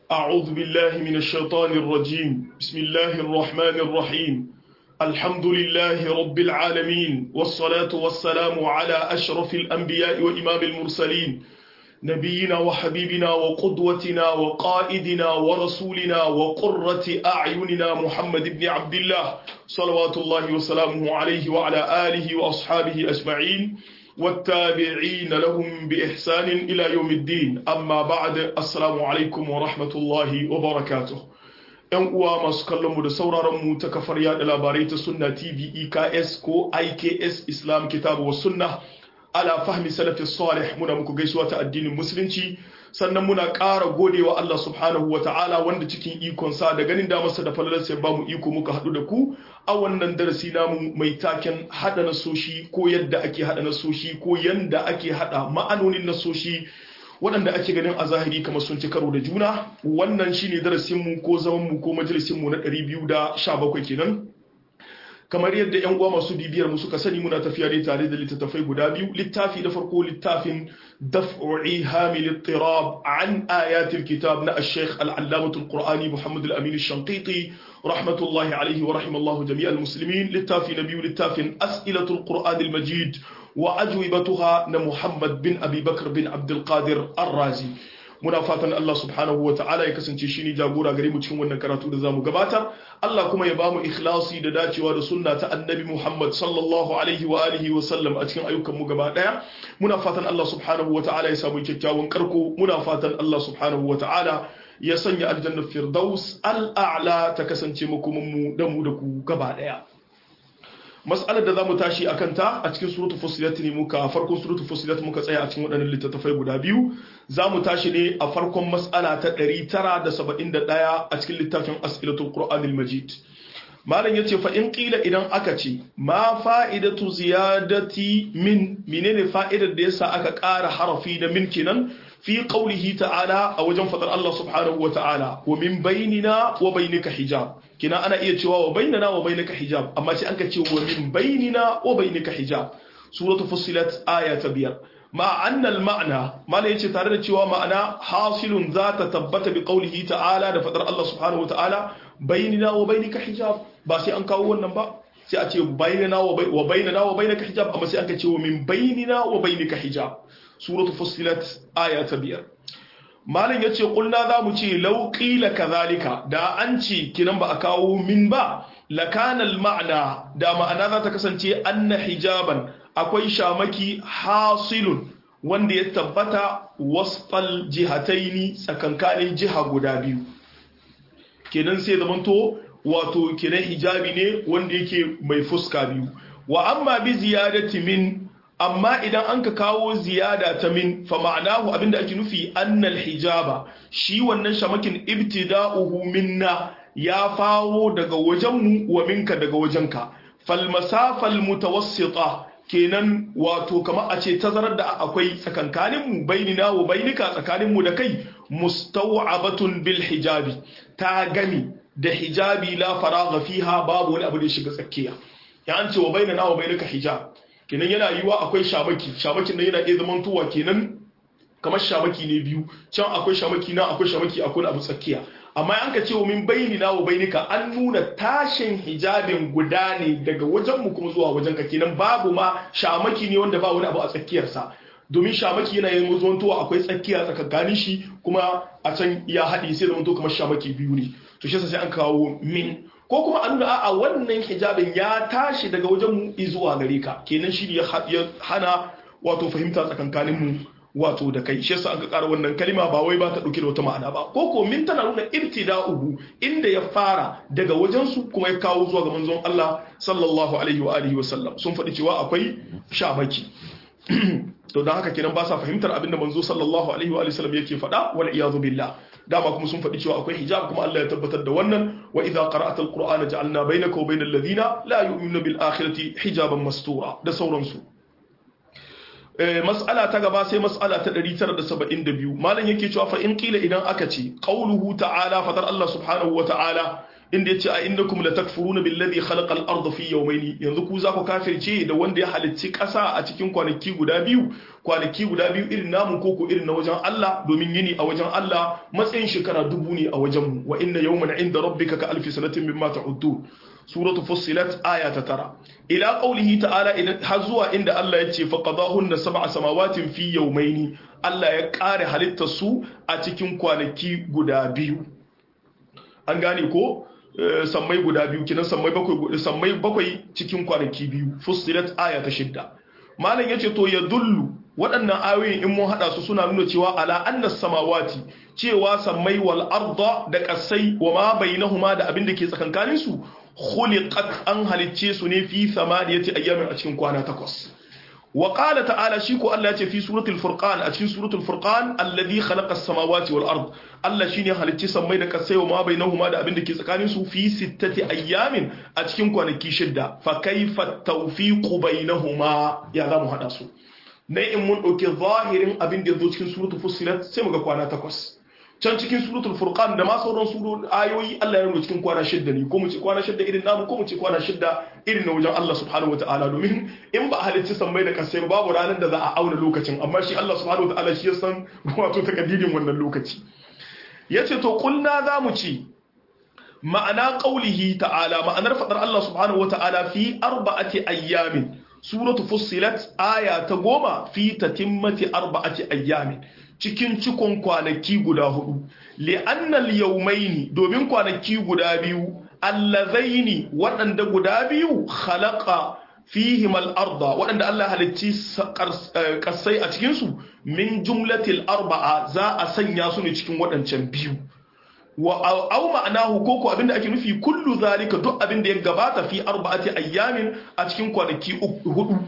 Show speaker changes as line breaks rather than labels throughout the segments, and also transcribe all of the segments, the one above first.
أعوذ بالله من الشيطان الرجيم بسم الله الرحمن الرحيم الحمد لله رب العالمين والصلاة والسلام على أشرف الأنبياء وإمام المرسلين نبينا وحبيبنا وقدوتنا وقائدنا ورسولنا وقرة أعيننا محمد بن عبد الله صلوات الله وسلامه عليه وعلى آله وأصحابه أجمعين والتابعين لهم بإحسان إلى يوم الدين أما بعد السلام عليكم ورحمة الله وبركاته ‘Yan uwa masu kallonmu da sauraronmu ta kafar yada labarai ta Sunna TV EKS ko IKS Islam Kitabu wa Sunna ala fahmi salafi salih muna muku gaisuwa ta addinin musulunci sannan muna ƙara godewa Allah subhanahu wa ta'ala wanda cikin ikonsa da ganin damarsa da falalarsa ya bamu iko muka haɗu da ku a wannan darasi namu mai taken haɗa nasoshi ko yadda ake haɗa nasoshi ko yanda ake haɗa ma'anonin nasoshi waɗanda ake ganin a zahiri kamar sun ci karo da juna wannan shine darasinmu ko zamanmu ko majalisinmu na 217 kenan kamar yadda yan uwa masu bibiyar mu suka sani muna tafiya ne tare da littattafai guda biyu littafi da farko littafin daf'i hamil ittirab an ayatil kitab na ash-shaykh al-allamah al-qur'ani muhammad al-amin ash-shanqiti rahmatullahi alayhi wa rahimallahu jami'al muslimin littafi na biyu littafin as'ilatul qur'an al-majid wa ajwibatuha na muhammad bin abi bakr bin abdul qadir ar-razi muna fatan Allah subhanahu wa ta'ala ya kasance shi ne jagora gare mu cikin wannan karatu da zamu gabatar Allah kuma ya bamu ikhlasi da dacewa da sunna ta annabi Muhammad sallallahu alaihi wa alihi wa sallam a cikin ayyukan mu gaba daya muna fatan Allah subhanahu wa ta'ala ya samu kyakkyawan karko muna fatan Allah subhanahu wa ta'ala ya sanya aljanna firdaus al-a'la ta kasance makoman mu da mu da ku gaba daya mas'alar da zamu tashi akan ta a cikin suratul fusilat ne muka farkon suratul fusilat muka tsaya a cikin waɗannan littattafai guda biyu zamu tashi ne a farkon mas'ala ta 971 a cikin littafin as'ilatul qur'anil majid malam yace fa in qila idan aka ce ma fa'idatu ziyadati min menene fa'idar da yasa aka ƙara harafi da min kenan fi qawlihi ta'ala a wajen fadar Allah subhanahu wa ta'ala wa min bainina wa bainika hijab kina ana iya cewa wa bainana wa bainika hijab amma sai anka ce wa min bainina wa bainika hijab suratu fussilat aya ta biyar ma annal ma'na mala yace tare da cewa ma'ana hasilun za ta tabbata bi qawlihi ta'ala da fadar Allah subhanahu wa ta'ala bainina wa bainika hijab ba sai an kawo wannan ba sai a ce bainana wa bainana wa bainika hijab amma sai anka ce wa min bainina wa bainika hijab suratu fussilat aya ta biyar malin yace kulna zamu ce law qila kadhalika da an ce kinan ba a kawo min ba lakana al ma'na da ma'ana za ta kasance anna hijaban akwai shamaki hasilun wanda ya tabbata wasfal jihataini tsakankanin jiha guda biyu kenan sai zamanto wato kenan hijabi ne wanda yake mai fuska biyu wa amma bi ziyadati min amma idan an ka kawo ziyada ta min fa ma'anahu abinda ake nufi annal hijaba shi wannan shamakin ibtida'uhu minna ya faro daga wajenmu wa minka daga wajenka fal masafal mutawassita kenan wato kamar a ce tazarar da akwai tsakankanin mu bainina wa bainika tsakanin mu da kai mustaw'abatun bil hijabi ta gami da hijabi la faragha fiha babu wani abu da shiga tsakiya ya an ce wa bainana wa bainika hijab kenan yana yiwa akwai shamaki shamakin nan yana iya zaman tuwa kenan kamar shamaki ne biyu can akwai shamaki na akwai shamaki akwai abu tsakiya amma an ka ce wa min bayni na wa bainika an nuna tashin hijabin guda ne daga wajen mu kuma zuwa wajen ka kenan babu ma shamaki ne wanda ba wani abu a tsakiyarsa domin shamaki yana yin zuwan tuwa akwai tsakiya tsakakanin shi kuma a can ya haɗe sai zaman to kamar shamaki biyu ne to shi sai an kawo min ko kuma an nuna a wannan hijabin ya tashi daga wajen mu zuwa gare ka kenan shi ya hana wato fahimta tsakankanin mu wato da kai shi yasa aka ƙara wannan kalima ba wai ba ta dauke da wata ma'ana ba ko ko min tana nuna ibtida'uhu inda ya fara daga wajen su kuma ya kawo zuwa ga manzon Allah sallallahu alaihi wa alihi wa sallam sun faɗi cewa akwai shamaki to dan haka kenan ba sa fahimtar abinda manzo sallallahu alaihi wa alihi sallam yake faɗa wal iyadu billah dama kuma sun faɗi cewa akwai hijab kuma Allah ya tabbatar da wannan wa idza qara'ata alqur'ana ja'alna bainaka wa bainal ladina la yu'minuna bil akhirati hijaban mastura da sauransu mas'ala ta gaba sai mas'ala ta 972 malam yake cewa fa in qila idan aka ce qauluhu ta'ala fadar Allah subhanahu wa ta'ala inda yace a innakum latakfuruna billadhi khalaqa al-ardha fi yawmayn yanzu ku za ku kafirce da wanda ya halicci ƙasa a cikin kwanaki guda biyu kwanaki guda biyu irin namu ko ko irin na wajen Allah domin yini a wajen Allah matsayin shekara dubu ne a wajen mu wa inna yawman inda rabbika ka alfi sanatin mimma ta'uddu suratu fussilat aya ta tara ila qawlihi ta'ala har zuwa inda Allah ya ce faqadahunna sab'a samawatin fi yawmayn Allah ya kare halittar su a cikin kwanaki guda biyu an gane ko sammai guda biyu kinan sammai bakwai sammai bakwai cikin kwanaki biyu fussilat aya ta shidda malam yace to ya dullu waɗannan ayoyin in mun hada su suna nuna cewa ala annas samawati cewa sammai wal arda da kasai wa ma bainahuma da abin da ke tsakankanin su khuliqat an halicce su ne fi samaniyati ayyamin a cikin kwana takwas wa qala ta'ala shi ko Allah ya ce fi suratul furqan a cikin suratul furqan alladhi khalaqa as-samawati wal ard Allah shine halicci sammai da kasai wa ma bainahuma da abin da ke tsakanin su fi sittati ayyamin a cikin kwanaki shidda fa kaifa tawfiqu bainahuma ya zamu hada su na in mun dauki zahirin abin da yazo cikin suratul fussilat sai muga kwana takwas can cikin suratul furqan da ma sauran surun ayoyi Allah ya nuna cikin kwana shidda ne ko mu ce kwana shidda irin namu ko mu ce kwana shidda irin na wajen Allah subhanahu wataala domin in ba halicci sammai da kasai babu ranar da za a auna lokacin amma shi Allah subhanahu wataala shi ya san wato takaddirin wannan lokaci yace to kulna za mu ci ma'ana qaulihi ta'ala ma'anar fadar Allah subhanahu wataala fi arba'ati ayyamin suratu fussilat aya ta goma fi tatimmati arba'ati ayyamin cikin cikon kwanaki guda hudu li'annal yawmaini domin kwanaki guda biyu allazaini waɗanda guda biyu khalaqa fihim al-arda waɗanda Allah halicci kasai a cikin su min jumlatil arba'a za a sanya su ne cikin waɗancan biyu wa aw ma'anahu ko ko abinda ake nufi kullu zalika duk abinda ya gabata fi arba'ati ayyamin a cikin kwanaki hudu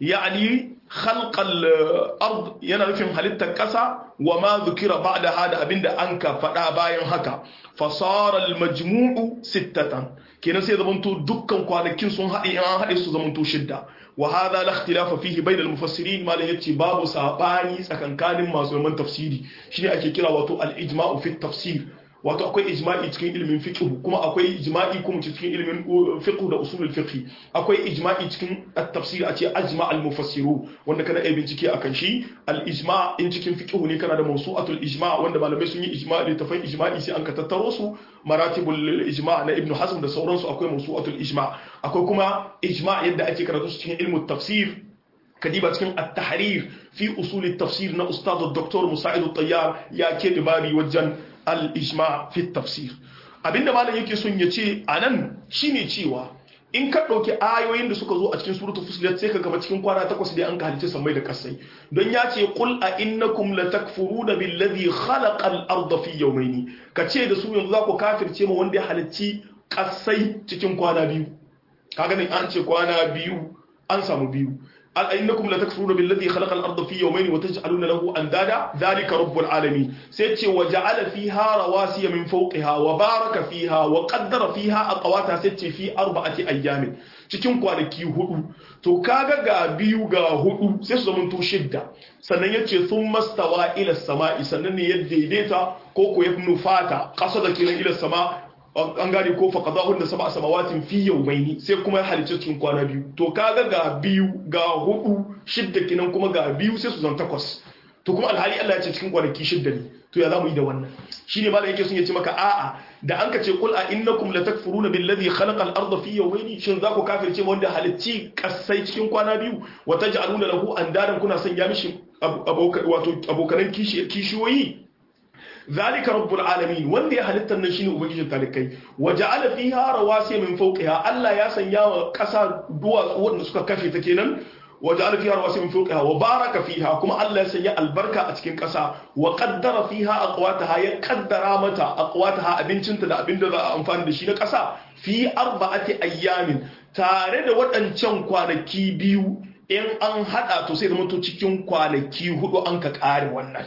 yani khalqal ard yana nufin halittar kasa wa ma zukira ba'da hada abinda an ka fada bayan haka fasara al majmu'u sittatan kenan sai zamanto dukkan kwanakin sun haɗe an haɗe su zamanto shidda wa hadha la ikhtilafa fihi bayna al mufassirin malan yace babu sabani tsakankanin masu man tafsiri shine ake kira wato al ijma'u fi tafsir wato akwai ijma'i cikin ilimin fiqh kuma akwai ijma'i kuma cikin ilimin fiqh da usulul fiqh akwai ijma'i cikin at-tafsir a ce ajma al-mufassiru wanda kana yi bincike akan shi al-ijma' in cikin fiqh ne kana da mawsu'atul ijma' wanda malamai sun yi ijma'i da tafai ijma'i sai an ka tattaro su maratibul ijma' na ibn hazm da sauransu akwai mawsu'atul ijma' akwai kuma ijma' yadda ake karatu cikin ilmu tafsir kadiba cikin at-tahrir fi usul at-tafsir na ustad dr musa'id at-tayyar ya ke babi wajen al-ijma fi tafsir abinda malam yake son ya ce anan shine cewa in ka ɗauki ayoyin da suka zo a cikin suratul fusilat sai ka gaba cikin kwana takwas da an ka halice sammai da kasai don ya ce qul a innakum latakfuruna billazi khalaqa al-ardha fi yawmayni ka ce da su yanzu za ku kafirce ma wanda ya halicci kasai cikin kwana biyu kaga ne an ce kwana biyu an samu biyu أئنكم لتكفرون بالذي خلق الأرض في يومين وتجعلون له أندادا ذلك رب العالمين سيتي وجعل فيها رواسي من فوقها وبارك فيها وقدر فيها أقواتها سيتي في أربعة أيام cikin kwanaki hudu to kaga ga biyu ga hudu sai su zamanto shidda sannan ya ce sun mastawa ila sama'i sannan ne ya daidaita ko ko ya nufata kasa da kiran ila sama an gane ko faqadahun da sab'a samawatin fi yawmaini sai kuma ya halicce cikin kwana biyu to kaga ga biyu ga hudu shidda kinan kuma ga biyu sai su zan takwas to kuma alhali Allah ya ce cikin kwanaki shidda ne to ya zamu yi da wannan shine malam yake sun yace maka a'a da an ka ce qul a innakum latakfuruna billadhi khalaqa al-ardha fi yawmaini shin za ku kafirce wanda halicci kasai cikin kwana biyu wa taj'aluna lahu andadan kuna sanya mishi wato abokanan kishiyoyi ذلك رب العالمين wanda ya halittar nan shine ubangijin talikai waja'ala fiha rawasiya min fawqiha Allah ya sanya wa kasa duwatsu wanda suka kafe ta kenan waja'ala fiha rawasiya min fawqiha wa baraka fiha kuma Allah ya sanya albarka a cikin kasa wa qaddara fiha aqwataha ya qaddara mata aqwataha abincinta da abinda za a amfani da shi na kasa fi arba'ati ayyamin tare da waɗancan kwanaki biyu in an hada to sai da mutu cikin kwanaki hudu an ka kare wannan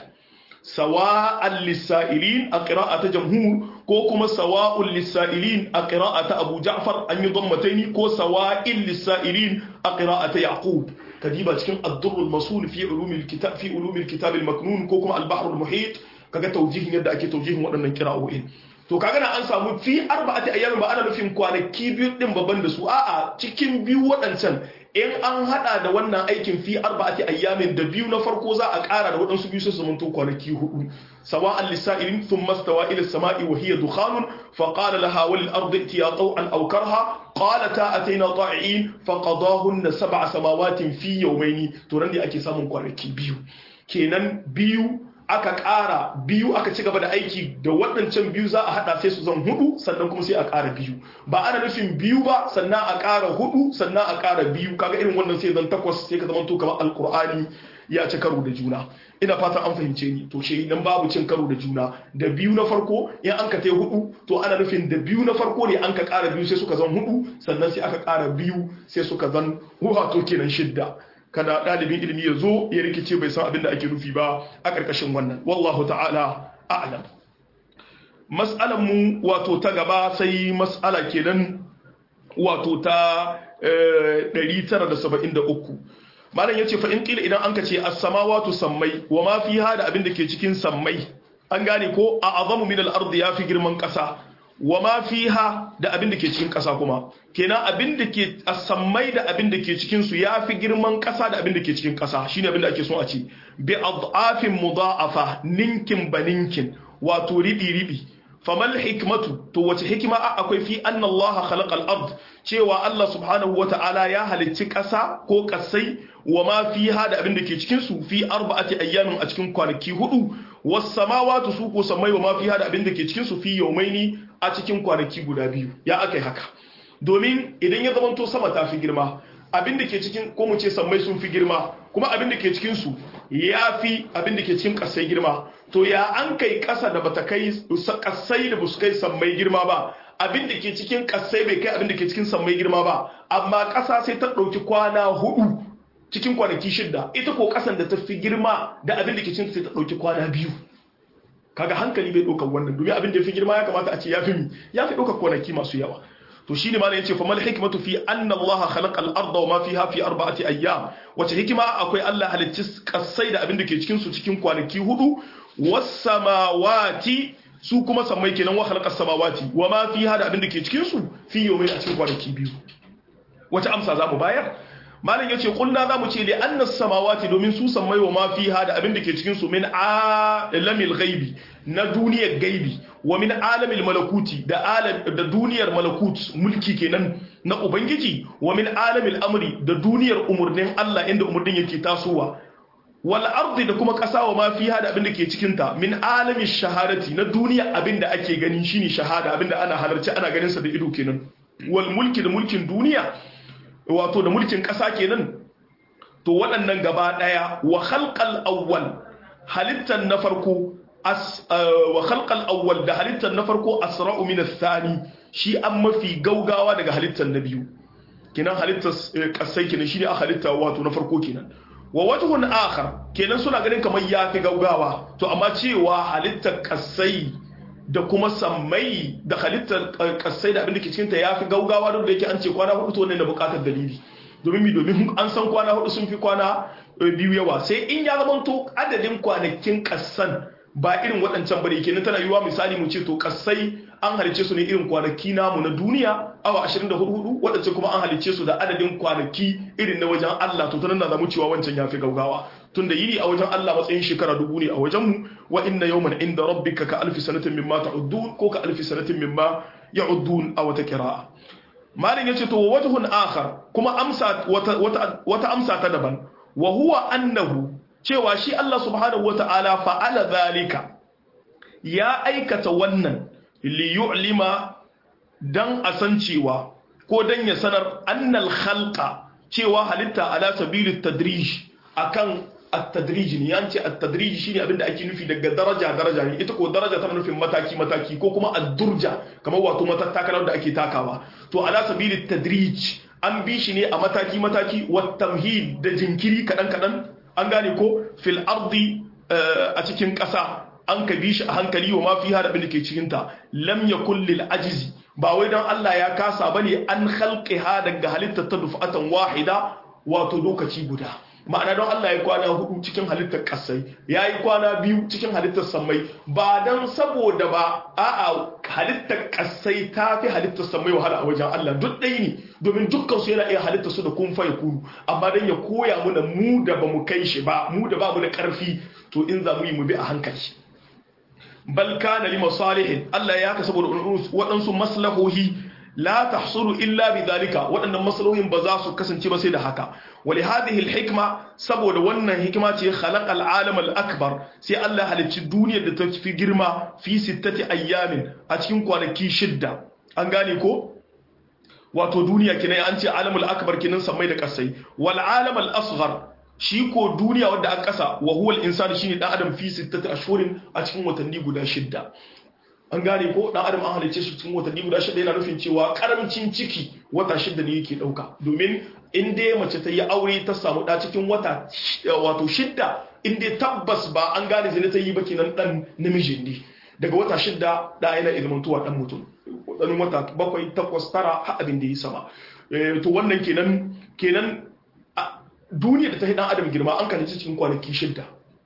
sawa'an lissa'ilin a ƙira'ata jamhur ko kuma sawa'un lissa'ilin a ƙira'ata abu ja'far an yi zammataini ko sawa'in lissa'ilin a ƙira'ata yaqub kadiba cikin addurrul masul fi ulumil kitab fi ulumil kitab al maknun ko kuma al bahr al muhit kaga tawjihin yadda ake tawjihin waɗannan qira'o'in to kaga na an samu fi arba'ati ayyamin ba ana nufin kwanaki biyu din babban da su a'a cikin biyu waɗancan in an hada da wannan aikin fi arba'ati ayyamin da biyu na farko za a ƙara da waɗansu biyu su zamanto kwanaki hudu sawa'an lisa'ilin thumma stawa ila samai wa hiya dukhanun fa qala laha wal ardi itiya taw'an aw karha qalata ataina ta'iin fa qadahunna sab'a samawatin fi yawmayni to ran da ake samun kwanaki biyu kenan biyu aka ƙara biyu aka ci gaba da aiki da waɗancan biyu za a haɗa sai su zan hudu sannan kuma sai a ƙara biyu ba ana nufin biyu ba sannan a ƙara hudu sannan a ƙara biyu kaga irin wannan sai zan takwas sai ka zama to kamar alƙur'ani ya ci karo da juna ina fatan an fahimce ni to shi idan babu cin karo da juna da biyu na farko in an ka tai hudu to ana nufin da biyu na farko ne an ka ƙara biyu sai suka zan hudu sannan sai aka ƙara biyu sai suka zan wato kenan shidda kada ɗalibin ilimi ya zo ya rikice bai san abin da ake nufi ba a ƙarƙashin wannan wallahu ta'ala a'lam mas'alan mu wato ta gaba sai mas'ala kenan wato ta 973 malam yace fa in qila idan anka ce as-samawati sammai wa ma fiha da abin da ke cikin sammai an gane ko a azamu min al-ard yafi girman ƙasa wa ma fiha da abin da ke cikin ƙasa kuma kenan abin da ke sammai da abin da ke cikin su yafi girman ƙasa da abin da ke cikin ƙasa shine abin da ake so a ce bi adafin mudha'afa ninkin baninkin wato ribi ribi famal hikmatu to wace hikima akwai fi anna Allah khalaqa ard cewa Allah subhanahu wata'ala ya halicci ƙasa ko ƙasai wa ma fiha da abin da ke cikin su fi arba'ati ayyamin a cikin kwanaki hudu was samawati su ko samai wa ma fiha da abin da ke cikin su fi yawmaini a cikin kwanaki guda biyu ya akai haka domin idan ya zamanto sama ta fi girma abin da ke cikin ko mu ce sammai sun fi girma kuma abin da ke cikin su ya fi abin da ke cikin kasai girma to ya an kai kasa da bata kai kasai da basu kai sammai girma ba abin da ke cikin kasai bai kai abin da ke cikin sammai girma ba amma kasa sai ta ɗauki kwana hudu cikin kwanaki shidda ita ko kasan da ta fi girma da abin da ke cikin sai ta ɗauki kwana biyu kaga hankali bai ɗaukar wannan domin abin da ya fi girma ya kamata a ce ya fi mi ya fi ɗaukar kwanaki masu yawa to shine malam yace fa mal hikmatu fi anna Allah khalaqa al-ardha wa ma fiha fi arba'ati ayyam wace hikima akwai Allah halicci kasai da abin da ke cikin su cikin kwanaki hudu was samawati su kuma sammai kenan wa khalaqa samawati wa ma fiha da abin da ke cikin su fi yawmin a cikin kwanaki biyu wace amsa za mu bayar malam yace kulna za mu ce li anna samawati domin su sammai wa ma fiha da abin da ke cikin su min alamil ghaibi na duniyar gaibi wa min alamil malakuti da alam da duniyar malakut mulki kenan na ubangiji wa min alamil amri da duniyar umurnin Allah inda umurnin yake tasowa wal ardi da kuma kasa wa ma fiha da abin da ke cikin ta min alamish shahadati na duniya abin da ake gani shine shahada abin da ana halarci ana ganin sa da ido kenan wal mulki da mulkin duniya wato da mulkin kasa kenan to waɗannan gaba daya wa khalqal awwal halittan na farko wa khalqal awwal da halittar na farko asra'u min ath-thani shi an mafi gaugawa daga halittar na biyu kenan halittar kasai kenan shine a halitta wato na farko kenan wa wajhun akhar kenan suna ganin kamar yafi gaugawa to amma cewa halittar kasai da kuma sammai da halittar kasai da abin da ke cikin ta yafi gaugawa don da yake an ce kwana hudu to ne da bukatar dalili domin mi domin an san kwana hudu sun fi kwana biyu yawa sai in ya zama to adadin kwanakin kasan ba irin waɗancan bane kenan tana yiwuwa misali mu ce to kasai an halice su ne irin kwanaki namu na duniya awa 24 waɗancan kuma an halice su da adadin kwanaki irin na wajen Allah to tunan da zamu cewa wancan yafi gaugawa tunda yini a wajen Allah matsayin shekara dubu ne a wajen mu wa inna yawman inda rabbika ka alfi sanatin mimma ta'uddun ko ka alfi sanatin mimma ya'uddun a wata qira'a malin yace to wajhun akhar kuma amsa wata wata amsa ta daban wa huwa annahu cewa shi Allah subhanahu wata'ala fa'ala zalika ya aikata wannan li yu'lima dan a san cewa ko dan ya sanar annal khalqa cewa halitta ala sabili tadrij akan at-tadrij ne yanci at-tadrij shine abinda ake nufi daga daraja daraja ne ita ko daraja tana nufin mataki mataki ko kuma ad-durja kamar wato matattakalar da ake takawa to ala sabili tadrij an bi shi ne a mataki mataki wa tamhid da jinkiri kadan kadan an gane ko fil ardi a cikin ƙasa an ka bi shi a hankali wa mafi hada abin da ke cikinta lam yakul lil ajizi ba wai dan Allah ya kasa bane an khalqiha daga halittar ta dufatan wahida wato lokaci guda ma'ana don Allah ya kwana hudu cikin halittar kasai ya yi kwana biyu cikin halittar sammai ba don saboda ba a'a halittar kasai ta fi halittar sammai wahala a wajen Allah duk ɗaya ne domin dukkan su yana iya halittar su da kun fa kunu amma don ya koya muna mu da ba mu kai shi ba mu da ba mu da ƙarfi to in za mu yi mu bi a hankali bal kana li masalihin Allah ya ka saboda waɗansu maslahohi la tahsulu illa bidhalika waɗannan maslahohin ba za su kasance ba sai da haka wali hadhihi alhikma saboda wannan hikima ce khalaqa alalam alakbar sai Allah halicci duniyar da ta fi girma fi sittati ayyamin a cikin kwanaki shidda an gane ko wato duniya kinai an ce alamul akbar kinan samai da kasai wal alam al asghar shi ko duniya wadda aka kasa wa huwa al insani shine dan adam fi sittati ashhurin a cikin watanni guda shidda an gane ko dan adam an halice shi cikin watanni guda shida yana nufin cewa karamcin ciki wata shida ne yake dauka domin in dai mace ta yi aure ta samu da cikin wata wato shida in dai tabbas ba an gane zina ta yi ba kenan dan namiji ne daga wata shida da yana ilmantuwa dan mutum wadannan wata bakwai takwas tara har abin da yi sama to wannan kenan kenan duniya da ta yi dan adam girma an kalli cikin kwanaki shida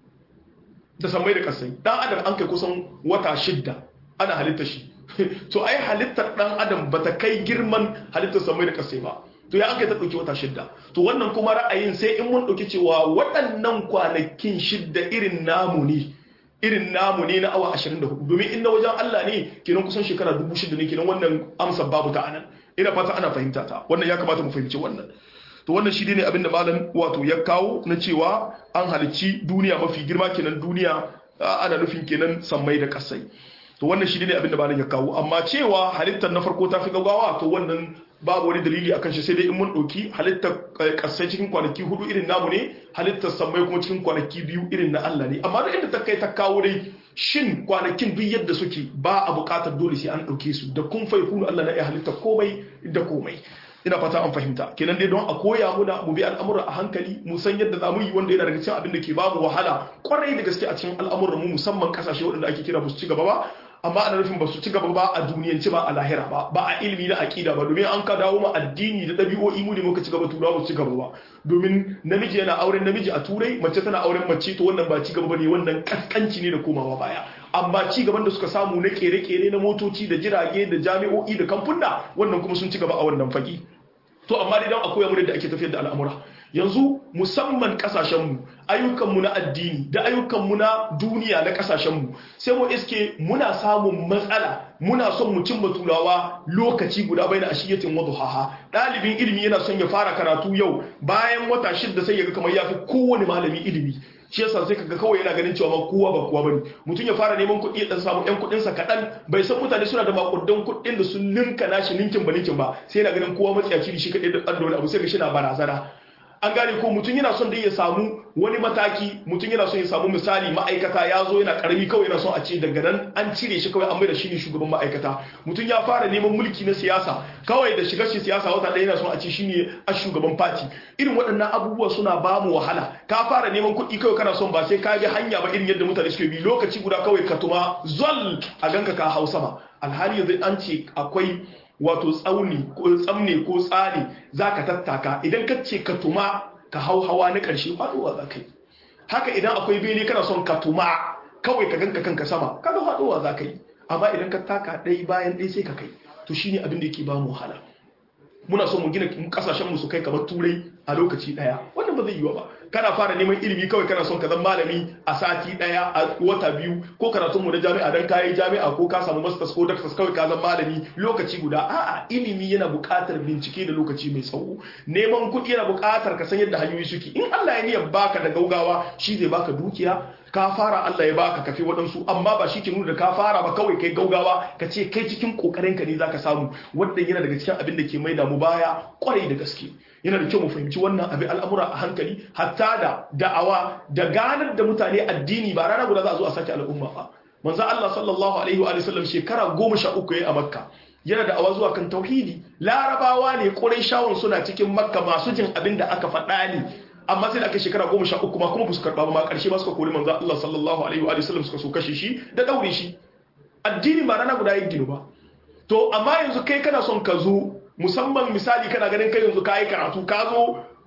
da samai da kasai dan adam an kai kusan wata shida ana halitta shi to ai halittar dan adam bata kai girman halittar samai da kasai ba to ya aka ta dauki wata shidda to wannan kuma ra'ayin sai in mun dauki cewa waɗannan kwanakin shidda irin namu ne irin namu ne na awa 24 domin in na wajen Allah ne kenan kusan shekara 6000 ne kenan wannan amsa babu ta anan ina fata ana fahimta ta wannan ya kamata mu fahimci wannan to wannan shi ne abinda malam wato ya kawo na cewa an halicci duniya mafi girma kenan duniya ana nufin kenan sammai da kasai to wannan shi ne abinda malam ya kawo amma cewa halittar na farko ta fi gaggawa to wannan babu wani dalili akan shi sai dai in mun ɗauki halittar kasai cikin kwanaki hudu irin namu ne halittar sammai kuma cikin kwanaki biyu irin na Allah ne amma duk inda ta kai ta kawo dai shin kwanakin duk yadda suke ba a buƙatar dole sai an ɗauke su da kun fai kunu Allah na iya halittar komai da komai ina fata an fahimta kenan dai don a koya muna mu bi al'amura a hankali mu san yadda za mu yi wanda yana daga cikin abin da ke babu wahala kwarai da gaske a cikin al'amuran mu musamman kasashe waɗanda ake kira ba su ci gaba ba amma ana nufin ba su ci gaba ba a duniyanci ba a lahira ba ba a ilimi na aƙida ba domin an ka dawo ma addini da ɗabi'o'i mu ne muka ci gaba turawa ci gaba ba domin namiji yana auren namiji a turai mace tana auren mace to wannan ba ci gaba bane wannan kaskanci ne da komawa baya amma ci gaban da suka samu na kere-kere na motoci da jirage da jami'o'i da kamfuna wannan kuma sun ci gaba a wannan fagi to amma dai dan akwai mu da ake tafiyar da al'amura yanzu musamman kasashenmu ayyukanmu na addini da ayyukanmu na duniya na kasashenmu sai mu iske muna samun matsala muna son mu cimma turawa lokaci guda bai na ashiyatin wadduhaha ɗalibin ilimi yana son ya fara karatu yau bayan wata shidda sai ya ga kamar ya fi kowane malami ilimi shi yasa sai kaga kawai yana ganin cewa ba kowa ba kowa bane mutum ya fara neman kuɗi dan samu ɗan kuɗin sa kaɗan bai san mutane suna da makudan kuɗin da sun ninka nashi ninkin ba ninkin ba sai yana ganin kowa matsiyaci shi kaɗai da ɗan wani abu sai ga shi na barazana an gane ko mutum yana son dai ya samu wani mataki mutum yana son ya samu misali ma'aikata ya zo yana karami kawai yana son a ce daga nan an cire shi kawai an mai da shi ne shugaban ma'aikata mutum ya fara neman mulki na siyasa kawai da shigar shi siyasa wata ɗaya yana son a ce shi ne a shugaban fati irin waɗannan abubuwa suna ba mu wahala ka fara neman kuɗi kawai kana son ba sai ka bi hanya ba irin yadda mutane suke bi lokaci guda kawai ka tuma zol a ganka ka hausa ba alhali yanzu an ce akwai wato tsauni ko tsamne ko tsari za ka tattaka idan ka ce ka tuma ka hau hawa na ƙarshe faɗuwa za ka yi haka idan akwai bene kana son ka tuma kawai ka ganka kanka sama kaga faɗuwa za ka yi amma idan ka taka ɗai bayan ɗai sai ka kai to shine abin da yake ba mu wahala muna son mu gina kasashen mu su kai kamar turai a lokaci ɗaya wannan ba zai yiwu ba kana fara neman ilimi kawai kana son ka zama malami a sati daya a wata biyu ko karatun mu na jami'a dan kayi jami'a ko ka samu masters ko doctors kawai ka zama malami lokaci guda a'a ilimi yana buƙatar bincike da lokaci mai tsawo neman kuɗi yana buƙatar ka san yadda hanyoyi suke in Allah ya niyyar baka da gaugawa shi zai baka dukiya ka fara Allah ya baka kafi waɗansu amma ba shi ke nuna da ka fara ba kawai kai gaugawa ka ce kai cikin kokarin ka ne zaka samu wannan yana daga cikin abin da ke maida mu baya kwarai da gaske yana da kyau mu fahimci wannan abin al'amura a hankali hatta da da'awa da ganar da mutane addini ba rana guda za a zo a sake al'umma ba manzo Allah sallallahu alaihi wa sallam shekara goma sha uku yayi a makka yana da awa zuwa kan tauhidi larabawa ne ƙurai shawon suna cikin makka masu jin abin da aka faɗa ne amma sai da aka shekara goma sha uku ma kuma ba su karɓa ba ma ƙarshe ma suka kori manzo Allah sallallahu alaihi wa sallam suka so kashe shi da ɗaure shi addini ba rana guda yin gino ba to amma yanzu kai kana son ka zo musamman misali kana ganin kai yanzu ka yi karatu ka zo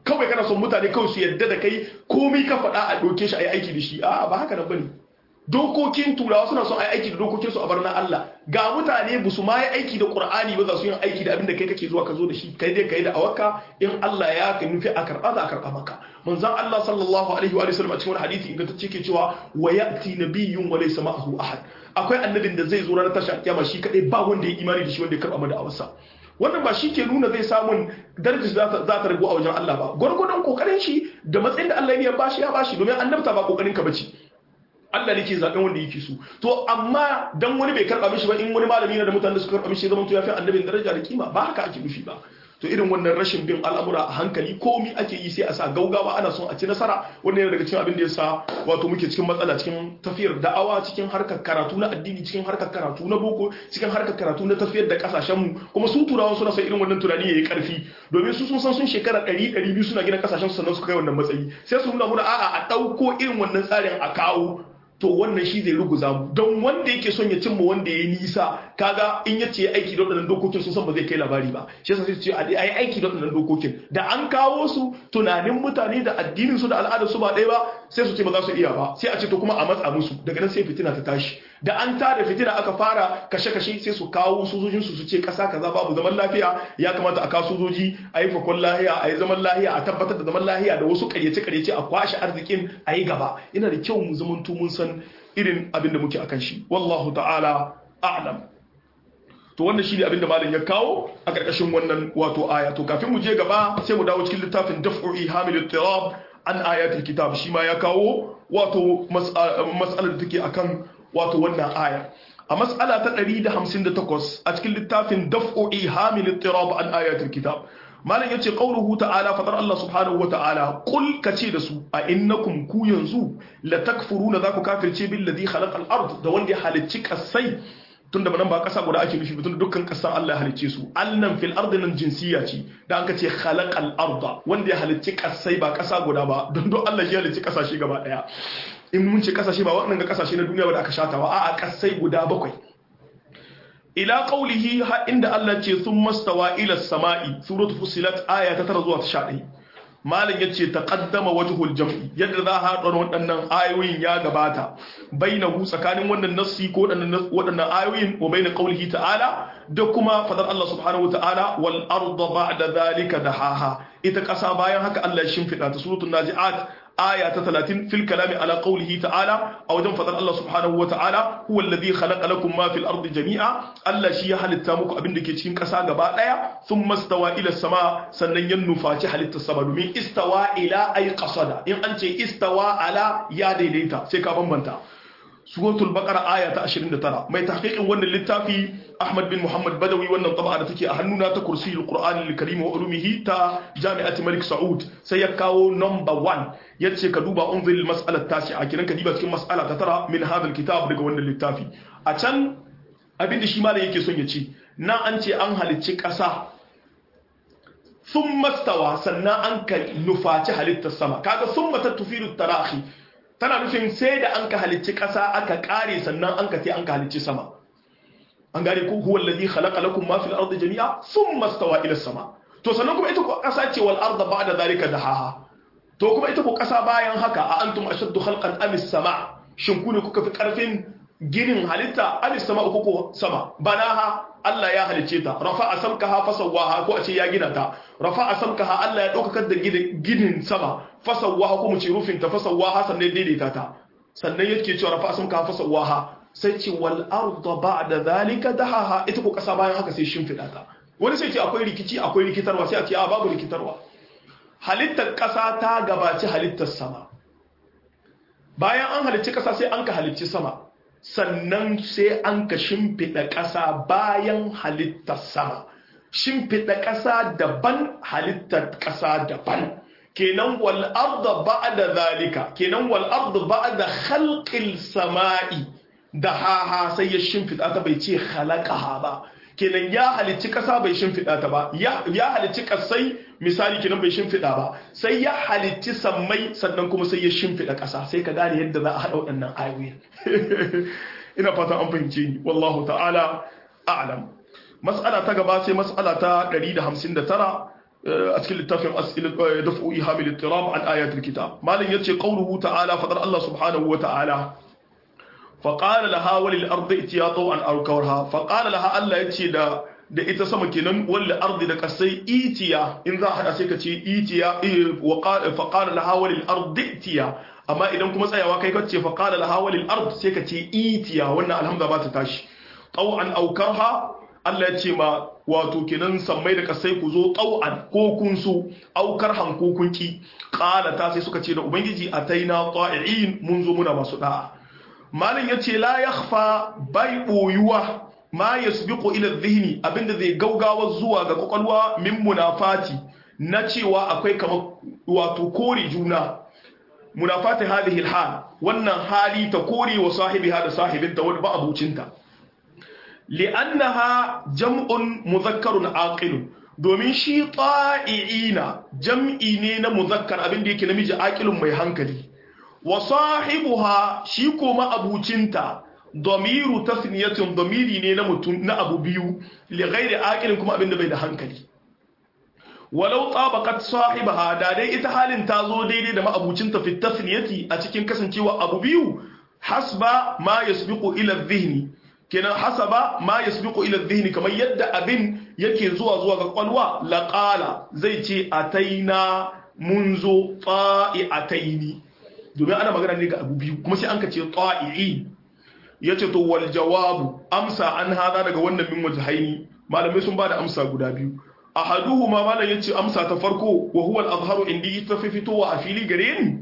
kawai kana son mutane kawai su yadda da kai komai ka faɗa a ɗauke shi a yi aiki da shi a ba haka nan bane dokokin turawa suna son a yi aiki da dokokin su a bar na Allah ga mutane ba su ma yi aiki da Qur'ani ba za su yi aiki da abin da kai kake zuwa ka zo da shi kai dai kai da awaka in Allah ya ka nufi a karɓa za a karɓa maka manzon Allah sallallahu alaihi wa sallam a cikin wani hadisi ingantacce ke cewa wa ya'ti nabiyyun wa laysa ma'ahu ahad akwai annabin da zai zo ranar tashar kiyama shi kadai ba wanda ya imani da shi wanda ya karɓa da awarsa wannan ba shi ke nuna zai samun darajar za ta ragu a wajen Allah ba gwargwadon kokarin shi da matsayin da Allah ya bashi ya bashi domin annabta ba kokarin ka bace Allah ne ke zaɓen wanda yake so to amma dan wani bai karɓa mishi ba in wani malami na da mutane suka karɓa mishi zaman to ya fi annabin daraja da kima ba haka ake nufi ba to irin wannan rashin bin al'amura a hankali komi ake yi sai a sa gaugawa ana son a ci nasara wannan yana daga cikin abin da ya sa wato muke cikin matsala cikin tafiyar da'awa cikin harkar karatu na addini cikin harkar karatu na boko cikin harkar karatu na tafiyar da kasashen mu kuma su turawan suna son irin wannan tunani yayi karfi domin su sun san sun shekara 100 200 suna gina kasashen su sannan su kai wannan matsayi sai su nuna muna a'a a dauko irin wannan tsarin a kawo to wannan shi zai ruguza mu don wanda yake son ya cimma wanda ya nisa kaga in ya ce aiki da waɗannan dokokin sun san ba zai kai labari ba shi yasa sai su ce a yi aiki da waɗannan dokokin da an kawo su tunanin mutane da addinin su da al'adar su ba ɗaya ba sai su ce ba za su iya ba sai a ce to kuma a matsa musu daga nan sai fitina ta tashi da an tada fitina aka fara kashe-kashe sai su kawo sojojin su su ce kasa kaza babu zaman lafiya ya kamata a kawo sojoji a yi fakon lahiya a yi zaman lahiya a tabbatar da zaman lahiya da wasu karyace-karyace a kwashe arzikin a yi gaba yana da kyau mu zaman mun san irin abin da muke akan shi wallahu ta'ala a'lam to wannan shine abin da malam ya kawo a karkashin wannan wato aya to kafin mu je gaba sai mu dawo cikin littafin daf'u ihamil ittirab an ayatul kitab shi ma ya kawo wato mas'alar da take akan wato wannan aya a mas'ala ta 158 a cikin littafin daf'u ihamil ittirab an ayatul kitab malam yace qauluhu ta'ala fadar Allah subhanahu wa ta'ala qul kace da su a innakum ku yanzu la takfuruna zaku kafirce billadhi khalaqal ard da wanda ya halicci kasai tunda nan ba kasa guda ake nufi tunda dukkan kasan Allah ya halicce su allan fil ardi nan jinsiya ce da an kace khalaqal arda wanda ya halicci kasai ba kasa guda ba don don Allah ya halicci kasashe gaba daya in mun ce kasashe ba waɗannan ga kasashe na duniya ba da aka shata ba a'a kasai guda bakwai ila qawlihi ha inda Allah ce thumma stawa ila samai suratul fusilat aya ta 9 zuwa ta 11 malam yace taqaddama wajhul jam'i yadda za a haɗa waɗannan ayoyin ya gabata bainahu tsakanin wannan nassi ko waɗannan ayoyin wa baina qawlihi ta'ala da kuma fadar Allah subhanahu wata'ala wal arda ba'da zalika dahaha ita ƙasa bayan haka Allah ya shimfida ta suratul naji'at aya ta 30 fil kalami ala qawlihi ta'ala a wajen fadar Allah subhanahu wa ta'ala huwa alladhi khalaqa lakum ma fil ardi jami'a Allah shi ya halitta muku abin da ke cikin ƙasa gaba daya thumma stawa ila sama sannan ya nufaci halittar sama domin istawa ila ay qasada in an ce istawa ala ya daidaita sai ka bambanta suratul baqara aya ta 29 mai tahqiqin wannan littafi Ahmad bin Muhammad Badawi wannan tab'a da take a hannuna ta kursiyul Qur'an al-Karim wa ulumihi ta Jami'at Malik Saud sai ya kawo number 1 yace ka duba unzil mas'alat tasi'a kiran ka diba cikin mas'ala ta tara min hadha kitab daga wannan littafi a can abinda shi malam yake son ya ce na an ce an halicci ƙasa sun mastawa sannan an ka nufaci halittar sama kaga sun mata tufiru tarahi tana nufin sai da an ka halicci ƙasa aka ƙare sannan an ka ce an ka halicci sama an gane ko huwa alladhi khalaqa lakum ma fil ardi jami'a thumma stawa ila sama to sannan kuma ita ko ƙasa ce wal arda ba'da zalika dahaha to kuma ita ko ƙasa bayan haka a antum ashaddu khalqan am sama shin ku ne kuka fi ƙarfin ginin halitta am sama uku ko sama banaha Allah ya halicce ta rafa'a samkaha fasawaha ko a ce ya gina ta rafa'a samkaha Allah ya ɗaukakar da ginin sama fasawaha ko mu ce rufin ta fasawaha sannan daidaita ta sannan yake cewa rafa'a samkaha fasawaha sai ce wal arda ba'da zalika dahaha ita ko kasa bayan haka sai shimfida ta wani sai ce akwai rikici akwai rikitarwa sai a ce a babu rikitarwa halittar kasa ta gabaci halittar sama bayan an halicci kasa sai an ka halicci sama sannan sai an ka shimfida kasa bayan halittar sama shimfida kasa daban halittar kasa daban kenan wal arda ba'da zalika kenan wal arda ba'da khalqil sama'i da haha sai ya shimfiɗa ta bai ce halakaha ba kenan ya halicci ƙasa bai shimfiɗa ta ba ya halicci ƙasai misali kenan bai shimfiɗa ba sai ya halicci sammai sannan kuma sai ya shimfiɗa ƙasa sai ka gane yadda za a haɗa waɗannan ayoyi ina fatan an fahimce ni wallahu ta'ala a'lam mas'ala ta gaba sai mas'ala ta 159 a cikin littafin daf'u ihamil ittirab an ayatul kitab malam yace qawluhu ta'ala fadar Allah subhanahu wa ta'ala fa qala laha walil ardi itiyatu an arkawarha fa qala laha Allah yace da da ita sama kenan wal ardi da kasai itiya in za a hada sai ka ce itiya wa qala fa qala laha walil ardi itiya amma idan kuma tsayawa kai kace fa qala laha walil ard sai ka ce itiya wannan alhamza ba ta tashi taw'an aukarha Allah ya ce ma wato kenan sammai da kasai ku zo taw'an ko kun so aukar han ko kun ki qala ta sai suka ce da ubangiji ataina ta'iin mun zo muna masu da'a malin yace la yakhfa bai boyuwa ma yasbiqu ila dhihni abinda zai gaugawa zuwa ga kwakwalwa min munafati na cewa akwai kamar wato kore juna munafati hadhihi alhal wannan hali ta kore wa sahibiha da sahibinta wani ba abucinta li'annaha jam'un mudhakkarun aqilun domin shi ta'iina jam'i ne na muzakkar abinda yake namiji aqilun mai hankali wa sahibuha shi kuma abucinta damiru tasniyatin damiri ne na mutum na abu biyu li ghairi aqilin kuma abinda bai da hankali walau tabaqat sahibaha da dai ita halin ta zo daidai da ma'abucinta fi tasniyati a cikin kasancewa abu biyu hasba ma yasbiqu ila dhihni kenan hasaba ma yasbiqu ila dhihni kamar yadda abin yake zuwa zuwa ga kwalwa laqala zai ce ataina munzo ta'iataini domin ana magana ne ga abu biyu kuma sai an ka ce ta'i'i yace to wal jawabu amsa an hada daga wannan min wajhaini malamai sun bada amsa guda biyu ahaduhuma malam yace amsa ta farko wa huwa al-azharu indi ita fi fitowa a fili gare ni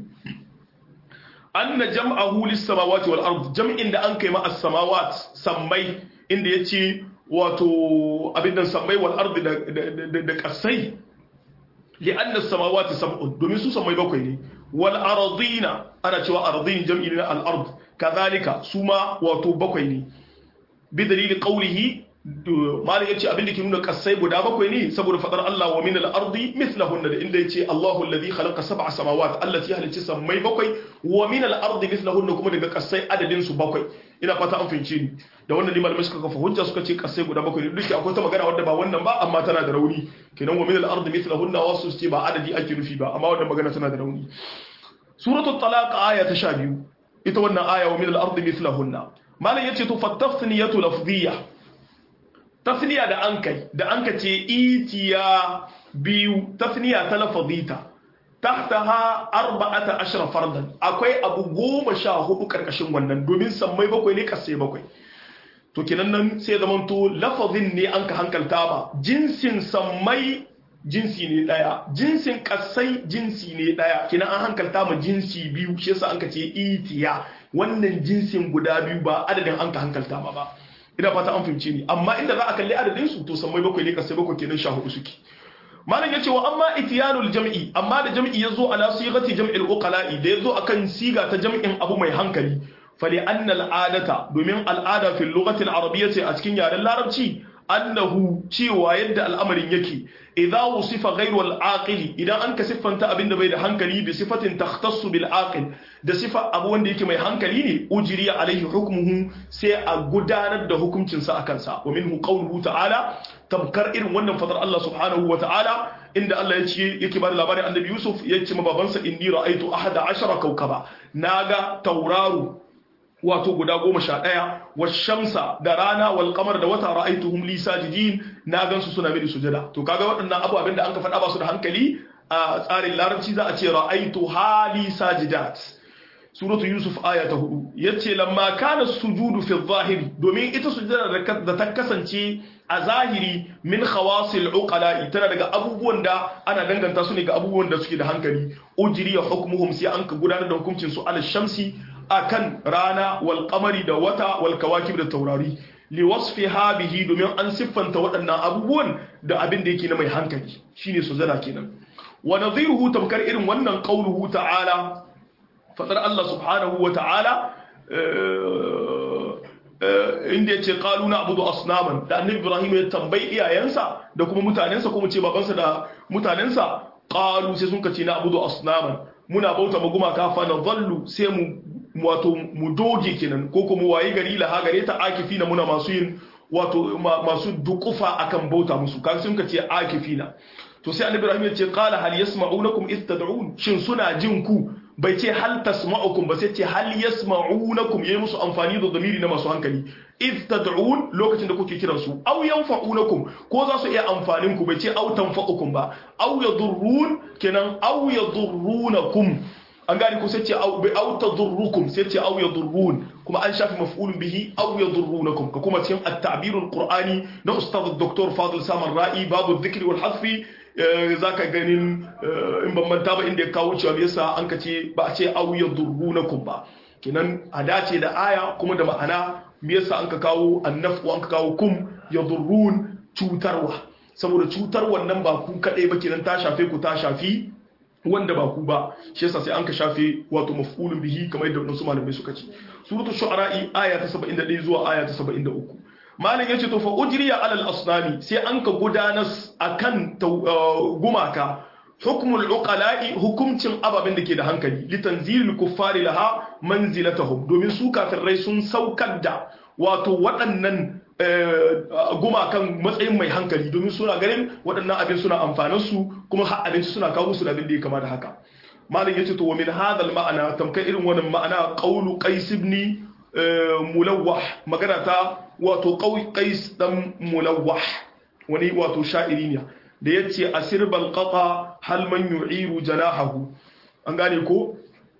anna jam'ahu lis-samawati wal ard jam'in da an kai ma as-samawat sammai inda yace wato abin nan sammai wal ard da da kasai li'anna as-samawati sab'un domin su sammai bakwai ne wal ardina ana cewa ardin jam'i ne al-ard kadhalika su ma wato bakwai ne bi dalili qawlihi malam yace abin da ke nuna kasai guda bakwai ne saboda fadar Allah wa min al-ardi mithlahunna da inda yace Allahu alladhi khalaqa sab'a samawat allati halicci sammai bakwai wa min al-ardi mithlahunna kuma daga kasai adadin su bakwai ina fata an fahimce ni da wannan malamai suka kafa hujja suka ce kasai guda bakwai duk da akwai ta magana wadda ba wannan ba amma tana da rauni kenan wa min al-ardi mithlahunna wasu ce ba adadi ake nufi ba amma wannan magana tana da rauni suratul talaq aya ta 12 ita wannan aya wa min al-ardi mithlahunna malam yace to fattafniyatu lafdhiyah tasniya da an kai da an ka ce itiya biyu tasniya ta lafazita tahtaha arba'ata ashra fardan akwai abu goma sha hudu karkashin wannan domin sammai bakwai ne kasai bakwai to kenan nan sai zaman to lafazin ne an ka hankalta ba jinsin sammai jinsi ne daya jinsin kasai jinsi ne daya kenan an hankalta ma jinsi biyu shi yasa an ka ce itiya wannan jinsin guda biyu ba adadin an ka hankalta ma ba ina fata an fahimce ni amma inda za a kalli adadin su to sammai bakwai ne kasai bakwai kenan sha hudu suke malam yace wa amma itiyanul jam'i amma da jam'i yazo ala sighati jam'il uqala'i da yazo akan siga ta jam'in abu mai hankali fali anna al'adata domin al'ada fil lughati al-arabiyyati a cikin yaren larabci annahu cewa yadda al'amarin yake idza wusifa ghayru al-aqili idan an ka siffanta abin da bai da hankali bi sifatin takhtassu bil aqil da sifa abu wanda yake mai hankali ne ujri alaihi hukmuhu sai a gudanar da hukuncin sa akan sa wa minhu qawluhu ta'ala tamkar irin wannan fadar Allah subhanahu wa ta'ala inda Allah ya ce yake ba da labarin annabi Yusuf ya ce ma babansa inni ra'aytu ahada ashara kawkaba naga tauraro wato guda goma sha ɗaya washamsa da rana wal kamar da wata ra'aituhum li sajidin na gansu suna mini sujada to kaga waɗannan abubuwan da an ka faɗa ba su da hankali a tsarin larabci za a ce ra'aitu hali sajidat suratu yusuf aya ta hudu yace lamma kana sujudu fi zahiri domin ita sujada da ta kasance a zahiri min khawasil uqala tana daga abubuwan da ana danganta su ne ga abubuwan da suke da hankali ujriya hukmuhum sai an ka gudanar da hukuncin su ala shamsi akan rana wal qamari da wata wal kawakib da taurari li wasfiha bihi domin an siffanta waɗannan abubuwan da abin da yake na mai hankali shine sujada kenan wa nadhiruhu tamkar irin wannan qauluhu ta'ala fadar Allah subhanahu wa ta'ala inda yace qalu na abudu asnaman da annabi Ibrahim ya tambayi iyayensa da kuma mutanensa kuma ce babansa da mutanensa qalu sai sun kace na abudu asnaman muna bauta ma gumaka fa na zallu sai mu wato mu doge kenan ko kuma waye gari la gare ta akifina muna masu yin wato masu dukufa akan bauta musu kan sun kace akifina to sai annabi Ibrahim ya ce qala hal yasma'unakum id tad'un shin suna jin ku bai ce hal tasma'ukum ba sai ce hal yasma'unakum yayi musu amfani da zamiri na masu hankali id tad'un lokacin da kuke kiran su aw yanfa'unakum ko za su iya amfanin ku bai ce aw tanfa'ukum ba aw yadurrun kenan aw yadurrunakum an gane ko sai ce aw tadurrukum sai ce aw yadurrun kuma an shafi maf'ulun bihi aw yadurrunakum ka kuma cikin at-ta'bir al-qur'ani na ustad dr fadil samar ra'i babu dhikri wal hasfi zaka ganin in ban manta ba inda ya kawo cewa yasa an ka ce ba a ce aw yadurrunakum ba kenan a dace da aya kuma da ma'ana me yasa an ka kawo annafu an ka kawo kum yadurrun cutarwa saboda cutar wannan ba ku kadai ba kenan ta shafe ku ta shafi wanda ba ku ba shi yasa sai an ka shafe wato maf'ulun bihi kamar yadda wadansu malamai suka ce suratul shu'ara aya ta 71 zuwa aya ta 73 malam yace to fa ujriya alal asnami sai an ka gudanar akan gumaka hukmul uqala'i hukumcin ababen da ke da hankali litanzilil kuffari laha manzilatahum domin su kafirai sun saukar da wato waɗannan gumakan matsayin mai hankali domin suna ganin waɗannan abin suna amfanin su kuma har abinci suna kawo musu da abin da ya kama da haka malam yace to wa min hadal ma'ana tamkar irin wannan ma'ana qawlu qais ibn mulawwah magana ta wato qais dan mulawwah wani wato sha'iri ne da yace asirbal qata hal man yu'iru janahahu an gane ko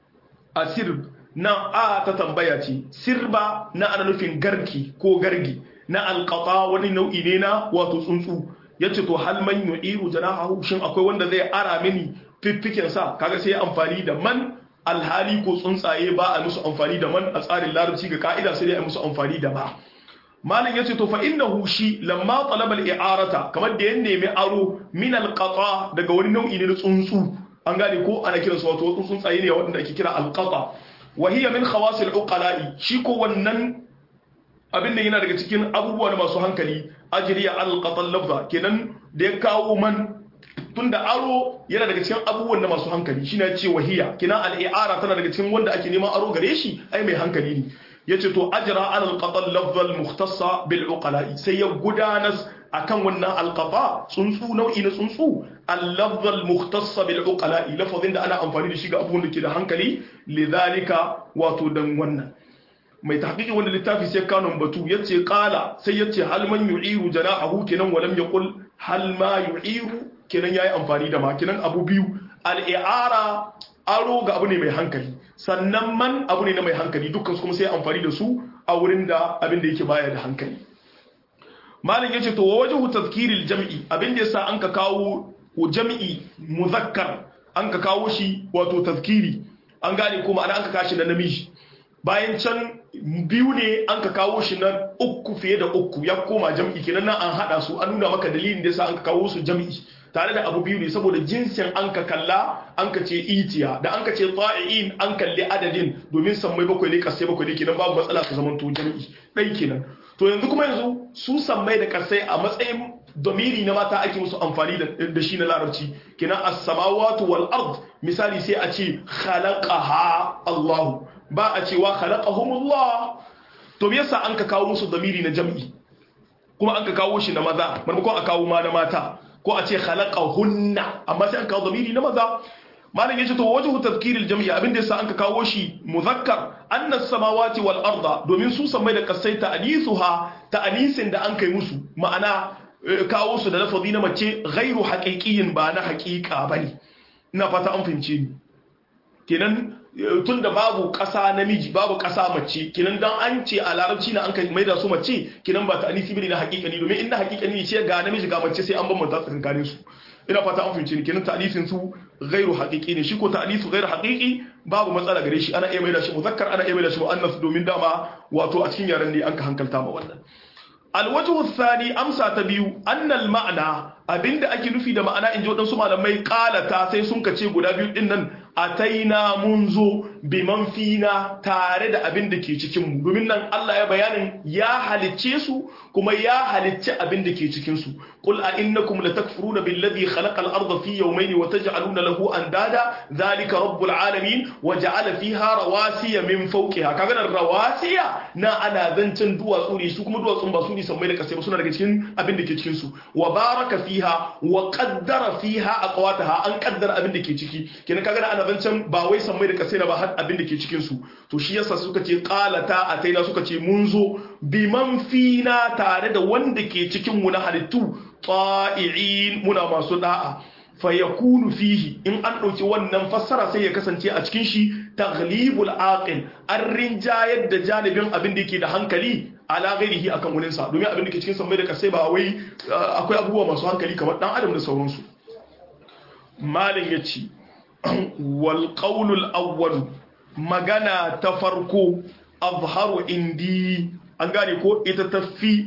asirb nan a ta tambaya ce sirba na ana nufin garki ko gargi na alqata wani nau'i ne na wato tsuntsu yace to hal man yu'iru janahahu shin akwai wanda zai ara mini fiffiken sa kaga sai amfani da man alhali ko tsuntsaye ba a musu amfani da man a tsarin larabci ga ka'ida sai dai a musu amfani da ba malin yace to fa innahu shi lamma talaba al-i'arata kamar da ya nemi aro min al-qata daga wani nau'i ne na tsuntsu an gane ko ana kiransu wato tsuntsaye ne wanda ake kira al-qata wa hiya min khawasil uqala'i shi ko wannan abin da yana daga cikin abubuwa na masu hankali ajriya al-qata lafza kenan da ya kawo man tunda aro yana daga cikin abubuwan da masu hankali shine ya ce wahiya kenan al-i'ara tana daga cikin wanda ake neman aro gare shi ai mai hankali ne yace to ajra ala al-qata lafza al-mukhtassa bil uqala'i sai ya gudanas akan wannan alqata tsuntsu nau'i na tsuntsu al-lafz al-mukhtassa bil uqala'i lafazin da ana amfani da shi ga abubuwan da ke da hankali lidhalika wato dan wannan mai tahqiqi wanda littafi sai kanon batu yace qala sai yace hal man yu'iru janahu kenan walam yaqul hal ma yu'iru kenan yayi amfani da ma kenan abu biyu al-i'ara aro ga abu ne mai hankali sannan man abu ne na mai hankali dukkan su kuma sai amfani da su a wurin da abin da yake baya da hankali malin yace to wajhu tazkiril jam'i abin da yasa an ka kawo jam'i muzakkar an ka kawo shi wato tazkiri an gane kuma ana an ka kashi na namiji bayan can biyu ne an ka kawo shi na uku fiye da uku ya koma jam'i kenan nan an hada su an nuna maka dalilin da yasa an ka kawo su jam'i tare da abu biyu ne saboda jinsin an ka kalla an ka ce itiya da an ka ce ta'i'in an kalli adadin domin sammai bakwai ne kasai bakwai ne kenan babu matsala su zamanto jam'i ɗai kenan to yanzu kuma yanzu su sammai da kasai a matsayin domiri na mata ake musu amfani da shi na larabci kenan as-samawati wal ard misali sai a ce khalaqaha Allah ba a cewa khalaqahumullah to me yasa an ka kawo musu domiri na jam'i kuma an ka kawo shi na maza maimakon a kawo ma na mata ko a ce khalaqahunna amma sai an kawo domiri na maza malam yace to wajhu tadhkiril jam'i abinda yasa an ka kawo shi muzakkar anna samawati wal arda domin su samai da kasai ta alisuha ta anisin da an kai musu ma'ana kawo su da lafazi na mace ghairu haqiqiyin ba na haqiqa bane ina fata an fahimce ni kenan tunda babu ƙasa namiji babu ƙasa mace kenan dan an ce a larabci na an kai mai da su mace kenan ba ta anisi bane na haqiqani domin inda haqiqani ne ce ga namiji ga mace sai an bambanta tsakanin su ina fata an fahimce ni kenan ta'alifin su ghairu haqiqi ne shi ko ta'alifu ghairu haqiqi babu matsala gare shi ana iya mai da shi muzakkar ana iya mai da shi muannas domin dama wato a cikin yaran ne an ka hankalta ma wannan alwajhu thani amsa ta biyu annal ma'ana abinda ake nufi da ma'ana in ji waɗansu malamai ƙalata sai sun kace guda biyu ɗin nan ataina mun zo biman fina tare da abin da ke cikin mu domin nan Allah ya bayanin ya halicce su kuma ya halicce abin da ke cikin su qul a innakum latakfuruna billadhi khalaqa al-ardha fi yawmayn wa taj'aluna lahu andada dhalika rabbul alamin wa ja'ala fiha rawasiya min fawqiha kaga nan rawasiya na ana zancen duwatsu ne su kuma duwatsun ba su ne sammai da kasai ba suna daga cikin abin da ke cikin su wa baraka fiha wa qaddara fiha aqwataha an qaddara abin da ke ciki kenan kaga ana zancen ba wai sammai da kasai ba har abin da ke cikin su to shi yasa suka ce qalata ataina suka ce mun zo biman fina tare da wanda ke cikin mu na halittu ta'i'in muna masu da'a fayakunu fihi in an ɗauki wannan fassara sai ya kasance a cikin shi taghlibul aqil an rinjayar da janibin abin da yake da hankali ala ghairihi akan wurin sa domin abin da ke cikin sammai da kasai ba wai akwai abubuwa masu hankali kamar dan adam da sauransu malin yace wal qawlul awwal magana ta farko azharu indi an gane ko ita tafi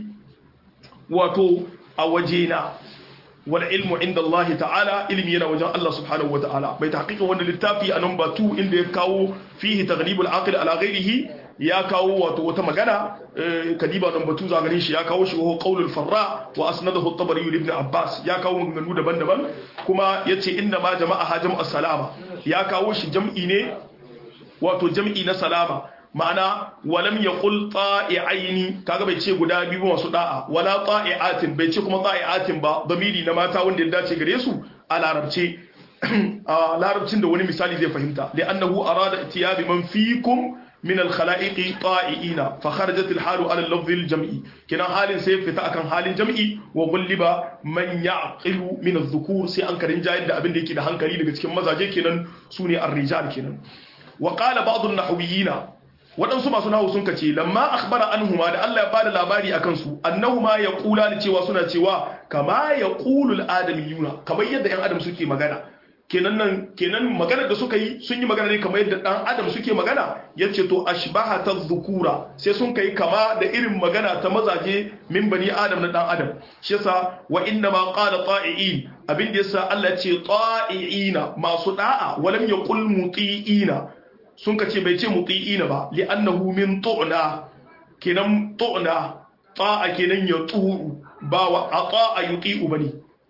wato a wajena wal ilmu inda Allah ta'ala ilmi yana wajen Allah subhanahu wa ta'ala bai tahqiqin wannan littafi a number 2 inda ya kawo fihi taghlibul aqil ala ghairihi ya kawo wato wata magana kadiba number 2 zagarin shi ya kawo shi wa qaulul farra wa asnadahu at-tabari ibn Abbas ya kawo maganganu daban-daban kuma yace inna ma jama'a jama'u salama ya kawo shi jam'i ne wato jam'i na salama ma'ana walam ya ƙul ta'i'aini kaga bai ce guda biyu masu da'a wala ta'i'atin bai ce kuma ta'i'atin ba damiri na mata wanda ya dace gare su a larabce a larabcin da wani misali zai fahimta da annahu arada itiyabi man fikum min al-khala'iqi ta'i'ina fa kharajat al-halu ala al-lafz al-jam'i kinan halin sai fita akan halin jam'i wa gulliba man ya'qilu min adh-dhukur sai an karin jayar da abin da yake da hankali daga cikin mazaje kenan sune ar-rijal kenan wa qala ba'd an-nahwiyina waɗansu masu nahu sun kace lamma akhbara anhuma da Allah ya bada labari akan su annahuma yaqula ni cewa suna cewa kama yaqulul adamiyuna kamar yadda ɗan adam suke magana kenan nan kenan magana da suka yi sun yi magana ne kamar yadda ɗan adam suke magana yace to ashbaha dhukura sai sun kai kama da irin magana ta mazaje min bani adam na ɗan adam shi yasa wa inna ma qala ta'iin abin da yasa Allah ya ce ta'iina masu da'a walam yaqul muti'ina sun ka ce bai ce muti'ina ba li'annahu min tu'na kenan tu'na ta'a kenan ya tu'u ba wa ata'a yuti'u bane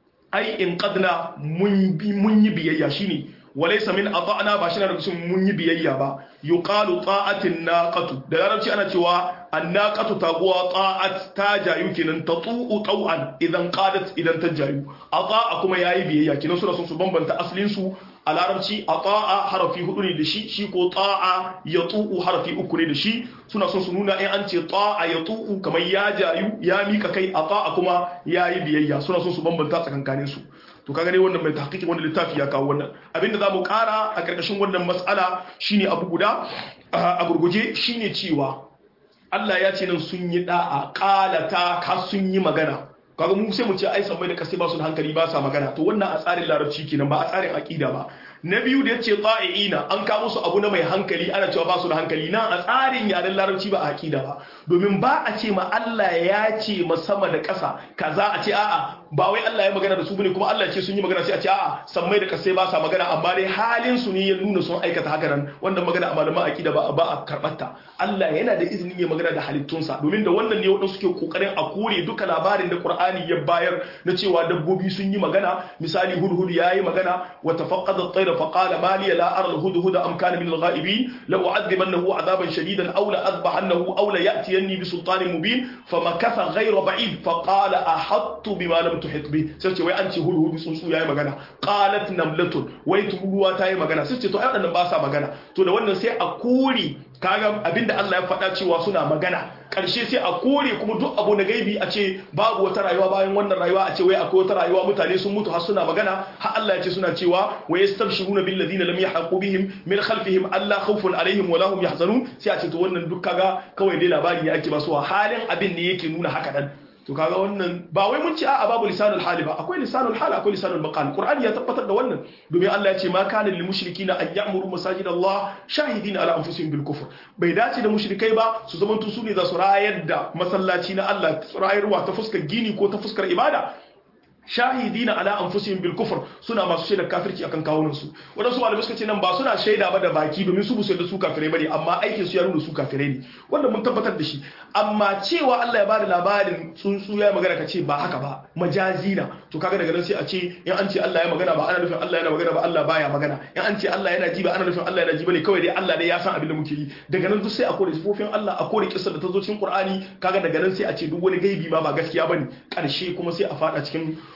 ai in qadna mun bi mun yi biyayya shine walaysa min ata'na ba shi na da mun yi biyayya ba yuqalu ta'atin naqatu da larabci ana cewa annaqatu taguwa ta'at ta jayu kenan tatu'u taw'an idan qadat idan ta jayu ata'a kuma yayi biyayya kenan suna son su bambanta aslin su a larabci a ta'a harafi hudu ne da shi shi ko ta'a ya tu'u harafi uku ne da shi suna son su nuna in an ce ta'a ya tu'u kamar ya jayu ya mika kai a ta'a kuma ya yi biyayya suna son su bambanta tsakankanin su to kaga ne wannan mai tahqiqi wanda littafi ya kawo wannan abinda zamu kara a karkashin wannan mas'ala shine abu guda a gurguje shine cewa Allah ya ce nan sun yi da'a qalata ka sun yi magana kaga mu sai mu ce ai sammai da kasai ba su da hankali ba sa magana to wannan a tsarin larabci kenan ba a tsarin aqida ba na biyu da yace ta'iina an kawo su abu na mai hankali ana cewa ba su da hankali na a tsarin yaren larabci ba a aqida ba domin ba a ce ma Allah ya ce ma sama da ƙasa kaza a ce a'a ba wai Allah ya magana da su bane kuma Allah ya ce sun yi magana sai a ce a'a sammai da kasai ba sa magana amma dai halin su ne ya nuna sun aikata haka nan wannan magana a malaman aqida ba ba a karbata Allah yana da izinin ya magana da halittunsa domin da wannan ne wadansu suke kokarin a kore duka labarin da Qur'ani ya bayar na cewa dabbobi sun yi magana misali hudhud yayi magana wa tafaqqada at-tayra fa qala ma li la ara al-hudhud am kana min al-ghaibin la u'adhibannahu 'adaban shadidan aw la adbahannahu aw la ya'tiyanni bi sultanin mubin famakatha ghayra ba'id fa qala ahattu bima lam tuhit bi sai ce wai an ce hudhud tsuntsu yayi magana qalat namlatun wai turuwa ta yi magana sai ce to ai wadannan ba sa magana to da wannan sai a kore kaga abinda Allah ya faɗa cewa suna magana ƙarshe sai a kore kuma duk abu na gaibi a ce babu wata rayuwa bayan wannan rayuwa a ce wai akwai wata rayuwa mutane sun mutu har suna magana har Allah ya ce suna cewa wa yastabshiruna bil ladina lam yahqu bihim min khalfihim alla khawfun alaihim wa lahum yahzanun sai a ce to wannan duk kaga kawai dai labari ne ake basuwa halin abin ne yake nuna haka dan to kaga wannan ba wai mun ce a'a babu lisanul hali ba akwai lisanul hali akwai lisanul maqal qur'ani ya tabbatar da wannan domin Allah ya ce ma kana lil mushrikina an ya'muru masajid Allah shahidina ala anfusihim bil kufr bai dace da mushrikai ba su zaman su ne za su rayar da masallaci na Allah rayarwa ta fuskar gini ko ta fuskar ibada shahidina ala anfusihim bil kufr suna masu shaida kafirci akan kawunan su wadansu malamai suka ce nan ba suna shaida ba da baki domin su busu da su kafirai bane amma aikin su ya nuna su kafirai ne wanda mun tabbatar da shi amma cewa Allah ya bada labarin tsuntsu ya magana kace ba haka ba majazi na to kaga daga nan sai a ce in an ce Allah ya magana ba ana nufin Allah yana magana ba Allah baya magana in an ce Allah yana ji ba ana nufin Allah yana ji bane kawai dai Allah dai ya san abin da muke yi daga nan duk sai a kore sifofin Allah a kore kissar da ta zo cikin Qur'ani kaga daga nan sai a ce duk wani gaibi ma ba gaskiya bane karshe kuma sai a fada cikin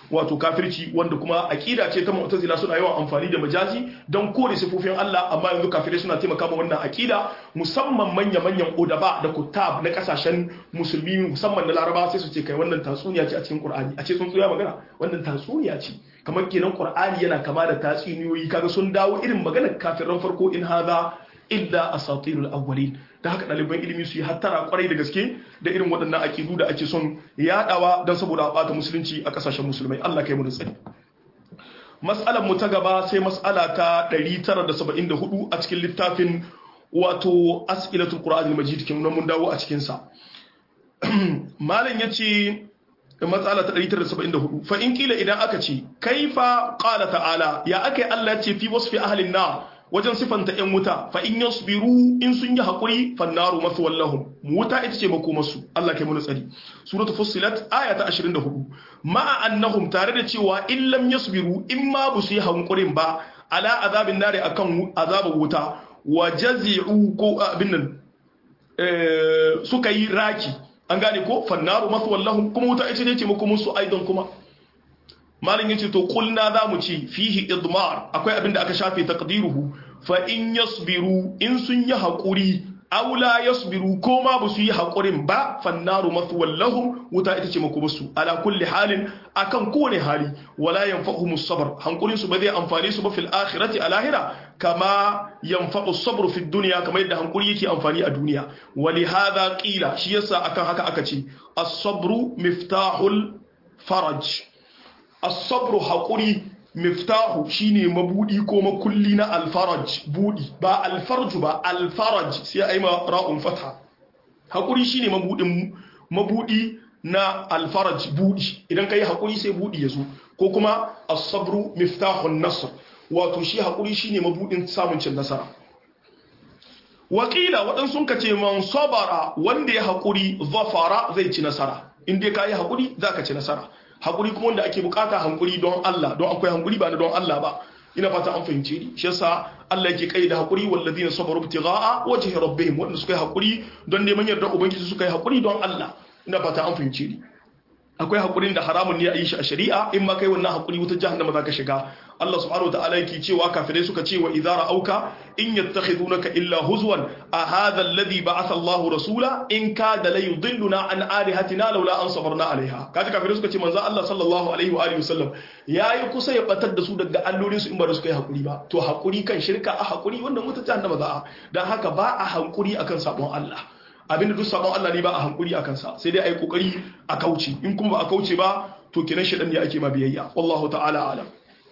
wato kafirci wanda kuma aqida ce ta mu'tazila suna yawan amfani da majazi don kore sifofin Allah amma yanzu kafirai suna taimaka ma wannan aqida musamman manya manyan udaba da kutab na kasashen musulmi musamman na Laraba sai su ce kai wannan tatsuniya ce a cikin Qur'ani a ce sun tsoya magana wannan tatsuniya ce kamar kenan Qur'ani yana kama da tatsuniyoyi kaga sun dawo irin maganar kafiran farko in hadha illa asatirul awwalin da haka ɗaliban ilimi su yi hattara kwarai da gaske da irin waɗannan akidu da ake son yaɗawa don saboda a ɓata musulunci a ƙasashen musulmai Allah kai mu da tsari mas'alar mu ta gaba sai mas'ala ta 974 a cikin littafin wato as'ilatul qur'anil majid kin mun dawo a cikin sa malam yace matsala ta 974 fa in kila idan aka ce kaifa qala ta'ala ya akai Allah ya ce fi wasfi ahlin nar wajen sifanta ‘yan wuta fa in yasbiru in sun yi haƙuri fannaru masu wallahun wuta ita ce makomarsu Allah kai mana tsari suratu fussilat aya ta 24 ma'a annahum tare da cewa in lam yasbiru in ma bu su yi hankurin ba ala azabin nare akan azabin wuta wa jazi'u ko abin nan suka yi raki an gane ko fannaru masu wallahun kuma wuta ita ce makomarsu aidan kuma malin yace to kulna za mu ci fihi idmar akwai abin da aka shafe taqdiruhu fa in yasbiru in sun yi hakuri aw la yasbiru ko ma ba su yi hakurin ba fannaru mathwal lahum wuta ita ce makubasu ala kulli halin akan kowane hali wala yanfa'uhum as-sabr hankulin su ba zai amfane su ba fil akhirati a lahira kama yanfa'u as-sabr fi dunya kamar yadda hankuri yake amfani a duniya wali hadha qila shi yasa akan haka aka ce as-sabru miftahul faraj as-sabru haƙuri miftahu shine mabudi ko makulli na alfaraj budi ba alfarju ba alfaraj sai ai ma ra'un fatha haƙuri shine mabudin mabudi na alfaraj budi idan kai haƙuri sai budi yazo ko kuma as-sabru miftahun nasr wato shi haƙuri shine mabudin samun cin nasara wakila waɗansu ka ce man sabara wanda ya haƙuri zafara zai ci nasara in dai ka yi haƙuri za ka ci nasara haƙuri kuma wanda ake bukata hankuri don Allah don akwai hankuri ba na don Allah ba ina fata an fahimce ni shi yasa Allah yake kai da haƙuri wallazina sabaru ibtigha'a wajhi rabbihim wanda suka yi haƙuri don neman yarda ubangiji suka yi haƙuri don Allah ina fata an fahimce ni akwai haƙurin da haramun ne a yi shi a shari'a in ma kai wannan haƙuri wutar jahannama za ka shiga Allah subhanahu wa ta'ala yake cewa kafirai suka ce wa idza ra'auka in yattakhidunaka illa huzwan a hadha alladhi ba'atha Allahu rasula in kada la yudilluna an alihatina laula an sabarna alaiha kaji kafirai suka ce manzo Allah sallallahu alaihi wa alihi wasallam yayi kusa ya batar da su daga allolin su in ba da suka yi hakuri ba to hakuri kan shirka a hakuri wannan wutar jahannama za a dan haka ba a hankuri akan sabon Allah abinda duk sabon Allah ne ba a hankuri akan sa sai dai ai kokari a kauce in kuma ba a kauce ba to kenan shedan ne ake ma biyayya wallahu ta'ala alam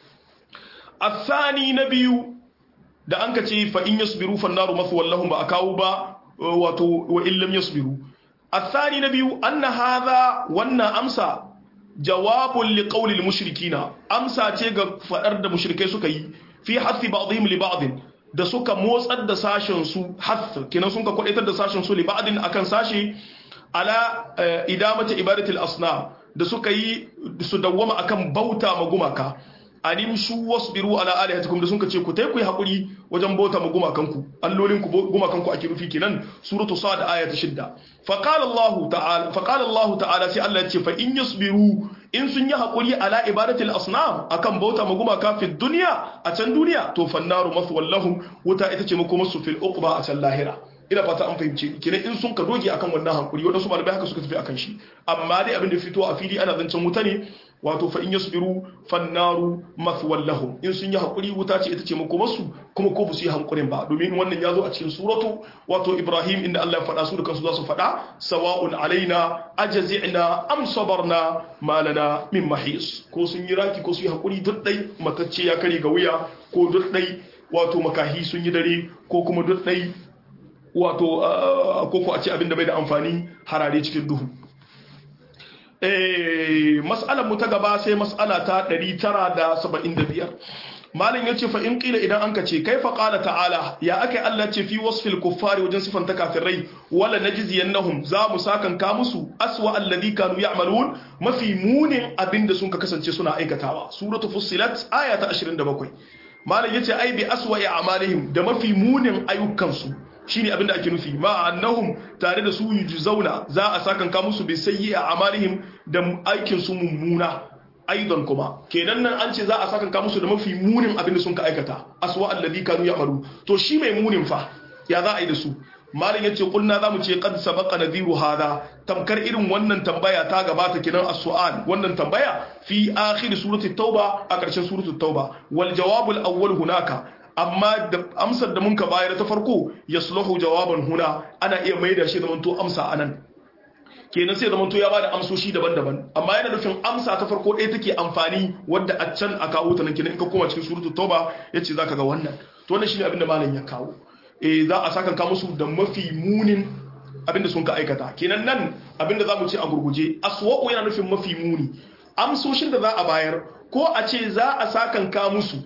الثاني نبي da an ka ce fa in yasbiru fannaru mathwal lahum ba akawu ba wato wa in lam yasbiru الثاني نبي أن هذا wannan amsa jawabun li qawli al mushrikina amsa ce ga fadar da mushrikai suka yi fi hathi ba'dihim li ba'd da suka motsar da sashen su hath kinan sun ka kwadaitar da sashen su li ba'din akan sashi ala idamati ibadatil asnam da suka yi su dawwama akan bauta magumaka animshu wasbiru ala alihatikum da sun ce ku tai ku yi hakuri wajen bauta ma gumakanku allolin ku gumakanku ake rufi kenan suratu sad aya ta 6 fa qala Allah ta'ala fa qala Allah ta'ala sai Allah ya ce fa in yasbiru in sun yi hakuri ala ibadatil asnam akan bauta ma gumaka fi dunya a can duniya to fannaru maswallahum wuta ita ce makomarsu fil uqba a can lahira ina fata an fahimce kenan in sun ka doge akan wannan hankuri wadansu malamai haka suka tafi akan shi amma dai abin da fito a fili ana zancen wuta ne wato fa in yasbiru fannaru mathwal lahum in sun yi hakuri wuta ce ita ce makomarsu kuma ko su yi hankurin ba domin wannan ya zo a cikin suratu wato Ibrahim inda Allah ya faɗa su da kansu za su faɗa sawa'un alaina ajazina am sabarna malana min mahis ko sun yi raki ko su yi hakuri duk dai matacce ya kare ga wuya ko duk dai wato makahi sun yi dare ko kuma duk dai wato koko a ce abinda bai da amfani harare cikin duhu mas'alar mu ta gaba sai mas'ala ta 975 malin yace fa in qila idan anka ce kaifa qala ta'ala ya akai Allah ce fi wasfil kuffari wajen sifanta kafirai wala najziyannahum za mu sakan ka musu aswa alladhi kanu ya'malun mafi munin abinda sun ka kasance suna aikatawa suratu fussilat aya ta 27 malin yace ai bi aswa a'malihim da mafi munin ayyukansu shine abinda ake nufi ma annahum tare da su zauna za a sakan ka musu bi sayyi a amalihim da aikin su mummuna aidan kuma kenan nan an ce za a saka ka musu da mafi munin abin da sun ka aikata aswa alladhi kanu ya'malu to shi mai munin fa ya za a yi da su malam yace kulna zamu ce qad sabaqa nadhiru hada tamkar irin wannan tambaya ta gabata kinan as-su'al wannan tambaya fi akhir surati tauba a ƙarshen surati tauba wal jawabul awwal hunaka amma da amsar da munka bayar ta farko yasluhu jawaban huna ana iya maida shi da manto amsa anan kenan sai da manto ya bada amsoshi daban-daban amma yana nufin amsa ta farko ɗaya take amfani wadda a can a kawo ta nan kenan in ka koma cikin suratul tauba yace zaka ga wannan to wannan shine abin da malam ya kawo eh za a saka ka musu da mafi munin abin da sun ka aikata kenan nan abin da zamu ce a gurguje aswa'u yana nufin mafi muni amsoshin da za a bayar ko a ce za a sakan ka musu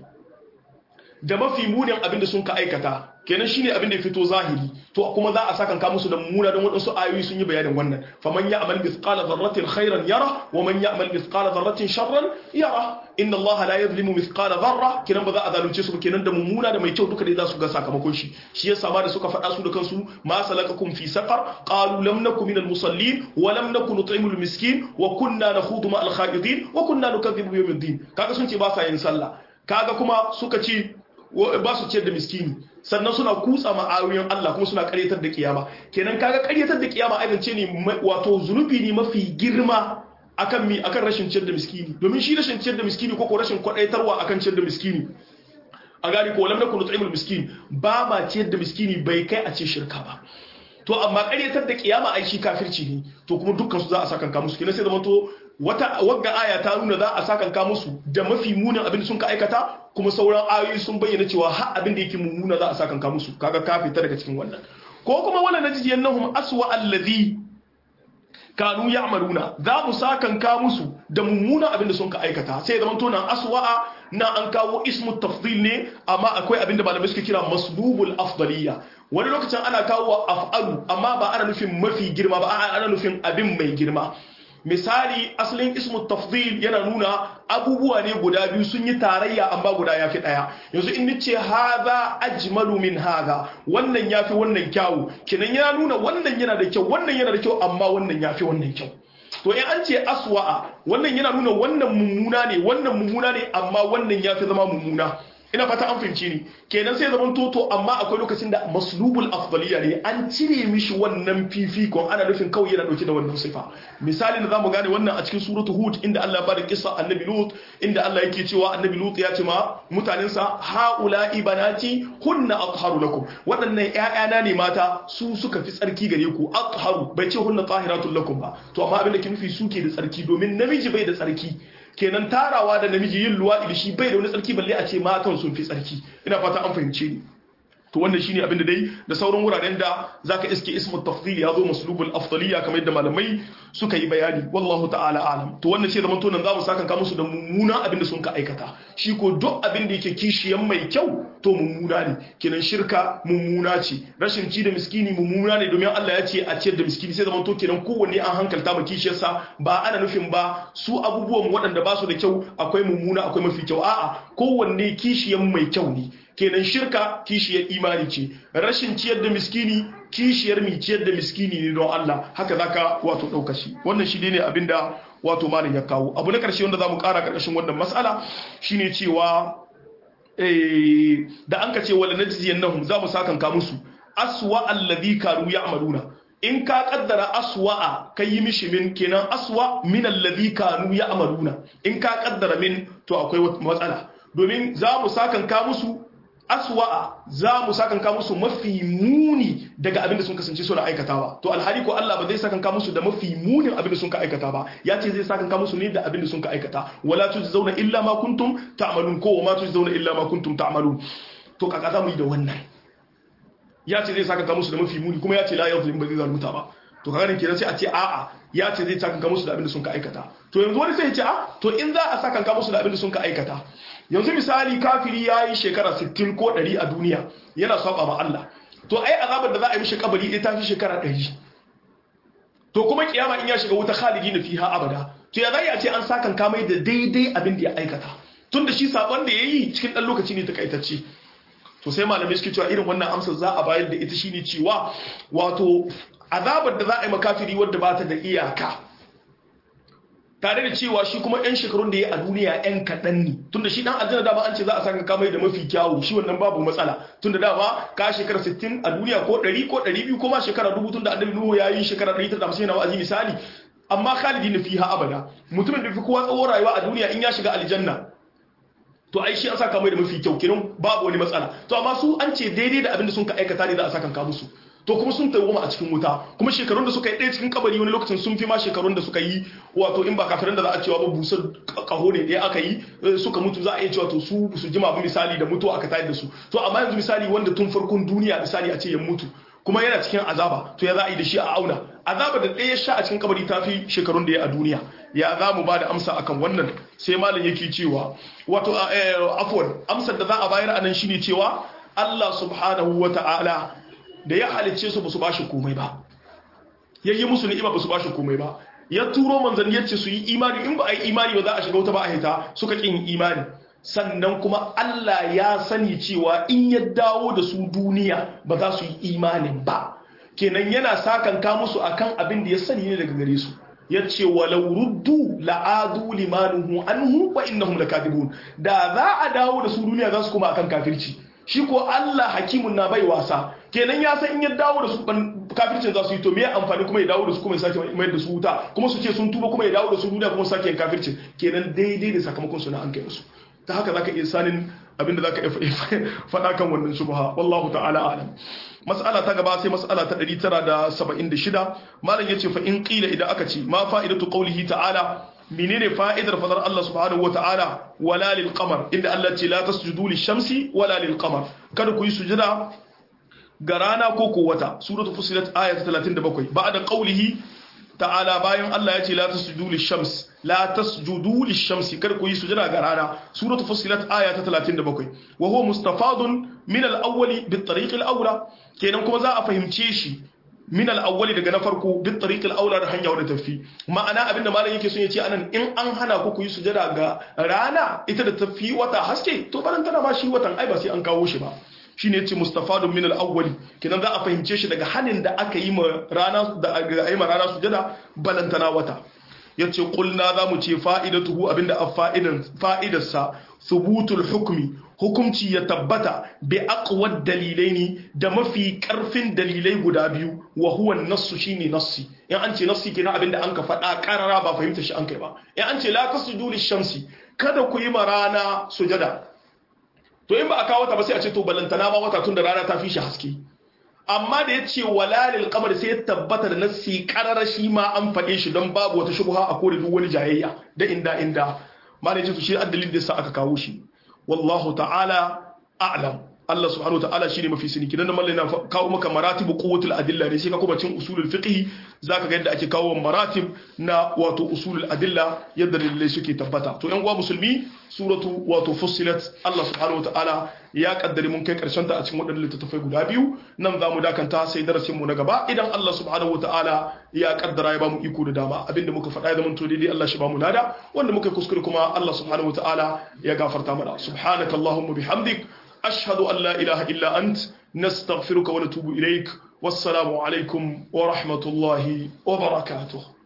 da mafi munin abin da sun ka aikata kenan shine abin da ya fito zahiri to kuma za a sakan ka musu da mummuna don wadansu ayoyi sun yi bayanin wannan faman ya'mal mithqala dharratin khairan yara wa man ya'mal mithqala dharratin sharran yara inna Allah la yadhlimu mithqala dharra kenan ba za a zalunce su kenan da mummuna da mai kyau duka dai za su ga sakamakon shi shi yasa ma da suka faɗa su da kansu ma salakakum fi saqar qalu lam nakum minal musallin wa lam nakun nut'imul miskin wa kunna nakhudu ma al khaidin wa kunna nukadhibu bi yawmiddin kaga sun ce ba sa yin sallah kaga kuma suka ce ba su ciyar da miskini sannan suna kutsa ma'ayoyin Allah kuma suna karyatar da kiyama kenan kaga karyatar da kiyama aibance ne wato zunubi ne mafi girma akan mi akan rashin ciyar da miskini domin shi rashin ciyar da miskini ko ko rashin kwadaitarwa akan ciyar da miskini a gani ko lam nakunu nut'imul miskin ba ma ciyar da miskini bai kai a ce shirka ba to amma karyatar da kiyama ai shi kafirci ne to kuma dukkan su za a sakanka musu kenan sai zama to wata wagga aya ta nuna za a sakanka musu da mafi munin abin da sun ka aikata kuma sauran ayoyi sun bayyana cewa har abin da yake mummuna za a sakanka musu kaga ka fita daga cikin wannan ko kuma wala najiyannahum aswa allazi kanu ya'maluna za mu sakanka musu da mummuna abin da sun ka aikata sai zaman to nan aswa'a na an kawo ismu tafdil ne amma akwai abin da malamai suke kira masbubul afdaliyya wani lokacin ana kawo af'alu amma ba ana nufin mafi girma ba ana nufin abin mai girma misali asalin ismu tafdil yana nuna abubuwa ne guda biyu sun yi tarayya amma guda yafi daya yanzu in nace hadha ajmalu min hadha wannan yafi wannan kyau kinan yana nuna wannan yana da kyau wannan yana da kyau amma wannan yafi wannan kyau to in an ce aswa'a wannan yana nuna wannan mummuna ne wannan mummuna ne amma wannan yafi zama mummuna ina fata an fahimci ni kenan sai zaman toto amma akwai lokacin da maslubul afdaliya ne an cire mishi wannan fifikon ana nufin kawai yana dauke da wannan sifa misali da zamu gane wannan a cikin suratu hud inda Allah ya bada kissa annabi lut inda Allah yake cewa annabi lut ya ce ma mutanensa haula ibanati hunna atharu lakum waɗannan ƴaƴana ne mata su suka fi tsarki gare ku atharu bai ce hunna tahiratul lakum ba to amma abin da ke nufi suke da tsarki domin namiji bai da tsarki kenan tarawa da namiji yin luwaɗi da shi bai da wani tsarki balle a ce matan sun fi tsarki ina fata an fahimce ni to wannan shine abin da dai da sauran wuraren da zaka iske ismu tafdil ya zo maslubul afdaliya kamar yadda malamai suka yi bayani wallahu ta'ala alam to wannan ce zaman to nan zamu saka musu da mummuna abin da sun ka aikata shi ko duk abin da yake kishiyan mai kyau to mummuna ne kenan shirka mummuna ce rashin ci da miskini mummuna ne domin Allah ya ce a ciyar da miskini sai zaman to kenan kowanne an hankalta ma kishiyarsa ba ana nufin ba su abubuwan waɗanda ba su da kyau akwai mummuna akwai mafi kyau a'a kowanne kishiyan mai kyau ne kenan shirka kishiyar imani ce rashin ciyar da miskini kishiyar mi ciyar da miskini ne don Allah haka zaka wato dauka shi wannan shi ne abinda wato malin ya kawo abu na karshe wanda zamu kara karkashin wannan mas'ala shine cewa eh da an ka ce wala najziyannahum zamu sakan ka musu aswa alladhi kanu ya'maluna in ka kaddara aswa'a kai yi mishi min kenan aswa min alladhi kanu ya'maluna in ka kaddara min to akwai matsala domin za mu sakan ka musu aswa'a za mu sakanka musu mafi muni daga abin da sun kasance suna aikatawa to alhali ko Allah ba zai sakanka musu da mafi munin abin da sun ka aikata ba ya ce zai sakanka musu ne da abin da sun ka aikata wala tujzauna illa ma kuntum ta'malun ko wa ma tujzauna illa ma kuntum ta'malun to kaka za mu yi da wannan ya ce zai sakanka musu da mafi muni kuma ya ce la yuzlim ba zai zalunta ba to kaga kenan sai a ce a'a ya ce zai sakanka musu da abin da sun ka aikata to yanzu wani sai ya ce a to in za a sakanka musu da abin da sun ka aikata yanzu misali kafiri ya yi shekara 60 ko 100 a duniya yana saba ma Allah to ai azabar da za a yi mishi kabari ita ta fi shekara 100 to kuma kiyama in ya shiga wuta khalidi na fiha abada to ya zai a ce an sakan kamai da daidai abin da ya aikata tun da shi sabon da ya yi cikin ɗan lokaci ne takaitacce to sai malamai suke cewa irin wannan amsar za a bayar da ita shine cewa wato azabar da za a yi makafiri wadda ba ta da iyaka tare da cewa shi kuma yan shekarun da ya a duniya yan kaɗan ne tunda shi dan aljanna dama an ce za a saka kamai da mafi kyawu shi wannan babu matsala tunda dama ka shekara 60 a duniya ko 100 ko 200 ko ma shekara dubu tunda annabi nuhu ya yi shekara 150 na wa'azi misali amma khalidin fiha abada mutumin da fi kowa tsawon rayuwa a duniya in ya shiga aljanna to ai shi an saka mai da mafi kyau kiran babu wani matsala to amma su an ce daidai da abin da sun ka aikata ne za a saka ka musu to kuma sun tawoma a cikin wuta kuma shekarun da suka yi ɗaya cikin kabari wani lokacin sun fi ma shekarun da suka yi wato in ba kafirin da za a cewa ba busar kaho ne ɗaya aka yi suka mutu za a iya cewa to su su jima ba misali da mutu aka tayar da su to amma yanzu misali wanda tun farkon duniya misali a ce ya mutu kuma yana cikin azaba to ya za a yi da shi a auna azaba da ɗaya sha a cikin kabari ta fi shekarun da ya a duniya ya za mu ba da amsa akan wannan sai malam yake cewa wato afwan amsar da za a bayar anan shine cewa Allah subhanahu wa ta'ala da ya halicce su ba su bashi komai ba ya yi musu ni'ima ba su bashi komai ba ya turo manzanni ya ce su yi imani in ba a yi imani ba za a shiga wuta ba a hita suka ƙin imani sannan kuma Allah ya sani cewa in ya dawo da su duniya ba za su yi imanin ba kenan yana sakanka musu akan abin da ya sani ne daga gare su ya ce walau ruddu la'adu limanuhu anhu wa innahum lakadibun da za a dawo da su duniya za su kuma akan kafirci shi ko Allah hakimun na bai wasa kenan ya san in ya dawo da su kafircin za su yi to me amfani kuma ya dawo da su kuma ya sake mai da su wuta kuma su ce sun tuba kuma ya dawo da su duniya kuma sake yin kafircin kenan daidai da sakamakon su na an kai musu ta haka zaka iya sanin abinda zaka iya faɗa kan wannan shubha wallahu ta'ala alam mas'ala ta gaba sai mas'ala ta 976 malam yace fa in qila idan aka ce ma fa'idatu qawlihi ta'ala menene fa'idar fadar Allah subhanahu wata'ala wala lil qamar inda Allah ce la tasjudu lish shamsi wala lil qamar kada ku yi sujada ga rana ko ko wata suratul fusilat aya ta 37 ba'da qawlihi ta'ala bayan Allah ya ce la tasjudu lish shams la tasjudu lish shamsi kada ku yi sujada ga rana suratul fusilat aya ta 37 wa huwa mustafadun min al-awwali bit tariq al-awla kenan kuma za a fahimce shi min al-awwali daga na farko bit tariq al-awla da hanya wadda tafi ma'ana abinda malam yake son ya ce anan in an hana ku ku yi sujada ga rana ita da tafi wata haske to baran tana ma shi watan ai ba sai an kawo shi ba shine yace mustafadun min al-awwali kenan za a fahimce shi daga hanin da aka yi ma rana da aka yi ma rana sujada balantana wata yace qulna za mu ce fa'idatuhu abinda a fa'idan fa'idarsa thubutul hukmi hukumci ya tabbata bi aqwad dalilaini da mafi karfin dalilai guda biyu wa huwa nassu shine nassi in an ce nassi kenan abinda an ka faɗa karara ba fahimta shi an kai ba in an ce la tasjudu lishamsi kada ku yi ma rana sujada to in ba a kawo ta ba sai a ce to balantana ma wata tun da rana ta fi shi haske amma da ya ce walalil kamar sai ya tabbata da nassi karara shi ma an faɗe shi don babu wata shubha a kore duk wani jayayya da inda inda ma ne ce to shi addalin da sa aka kawo shi wallahu ta'ala a'lam Allah subhanahu wa ta'ala shine mafi sani kidan da mallai na kawo maka maratibu quwwatul adilla ne sai ka kuma cin usulul fiqh zaka ga yadda ake kawo maratib na wato usulul adilla yadda dalilai suke tabbata to yan uwa musulmi suratu wato fussilat Allah subhanahu wa ta'ala ya kaddare mun kai karshen ta a cikin wadannan littattafai guda biyu nan zamu dakanta sai darasin mu na gaba idan Allah subhanahu wa ta'ala ya kaddara ya bamu iko da dama abinda muka faɗa ya zama to daidai Allah shi bamu nada wanda muka kuskure kuma Allah subhanahu wa ta'ala ya gafarta mana subhanakallahumma bihamdik أشهد أن لا إله إلا أنت نستغفرك ونتوب إليك والسلام عليكم ورحمة الله وبركاته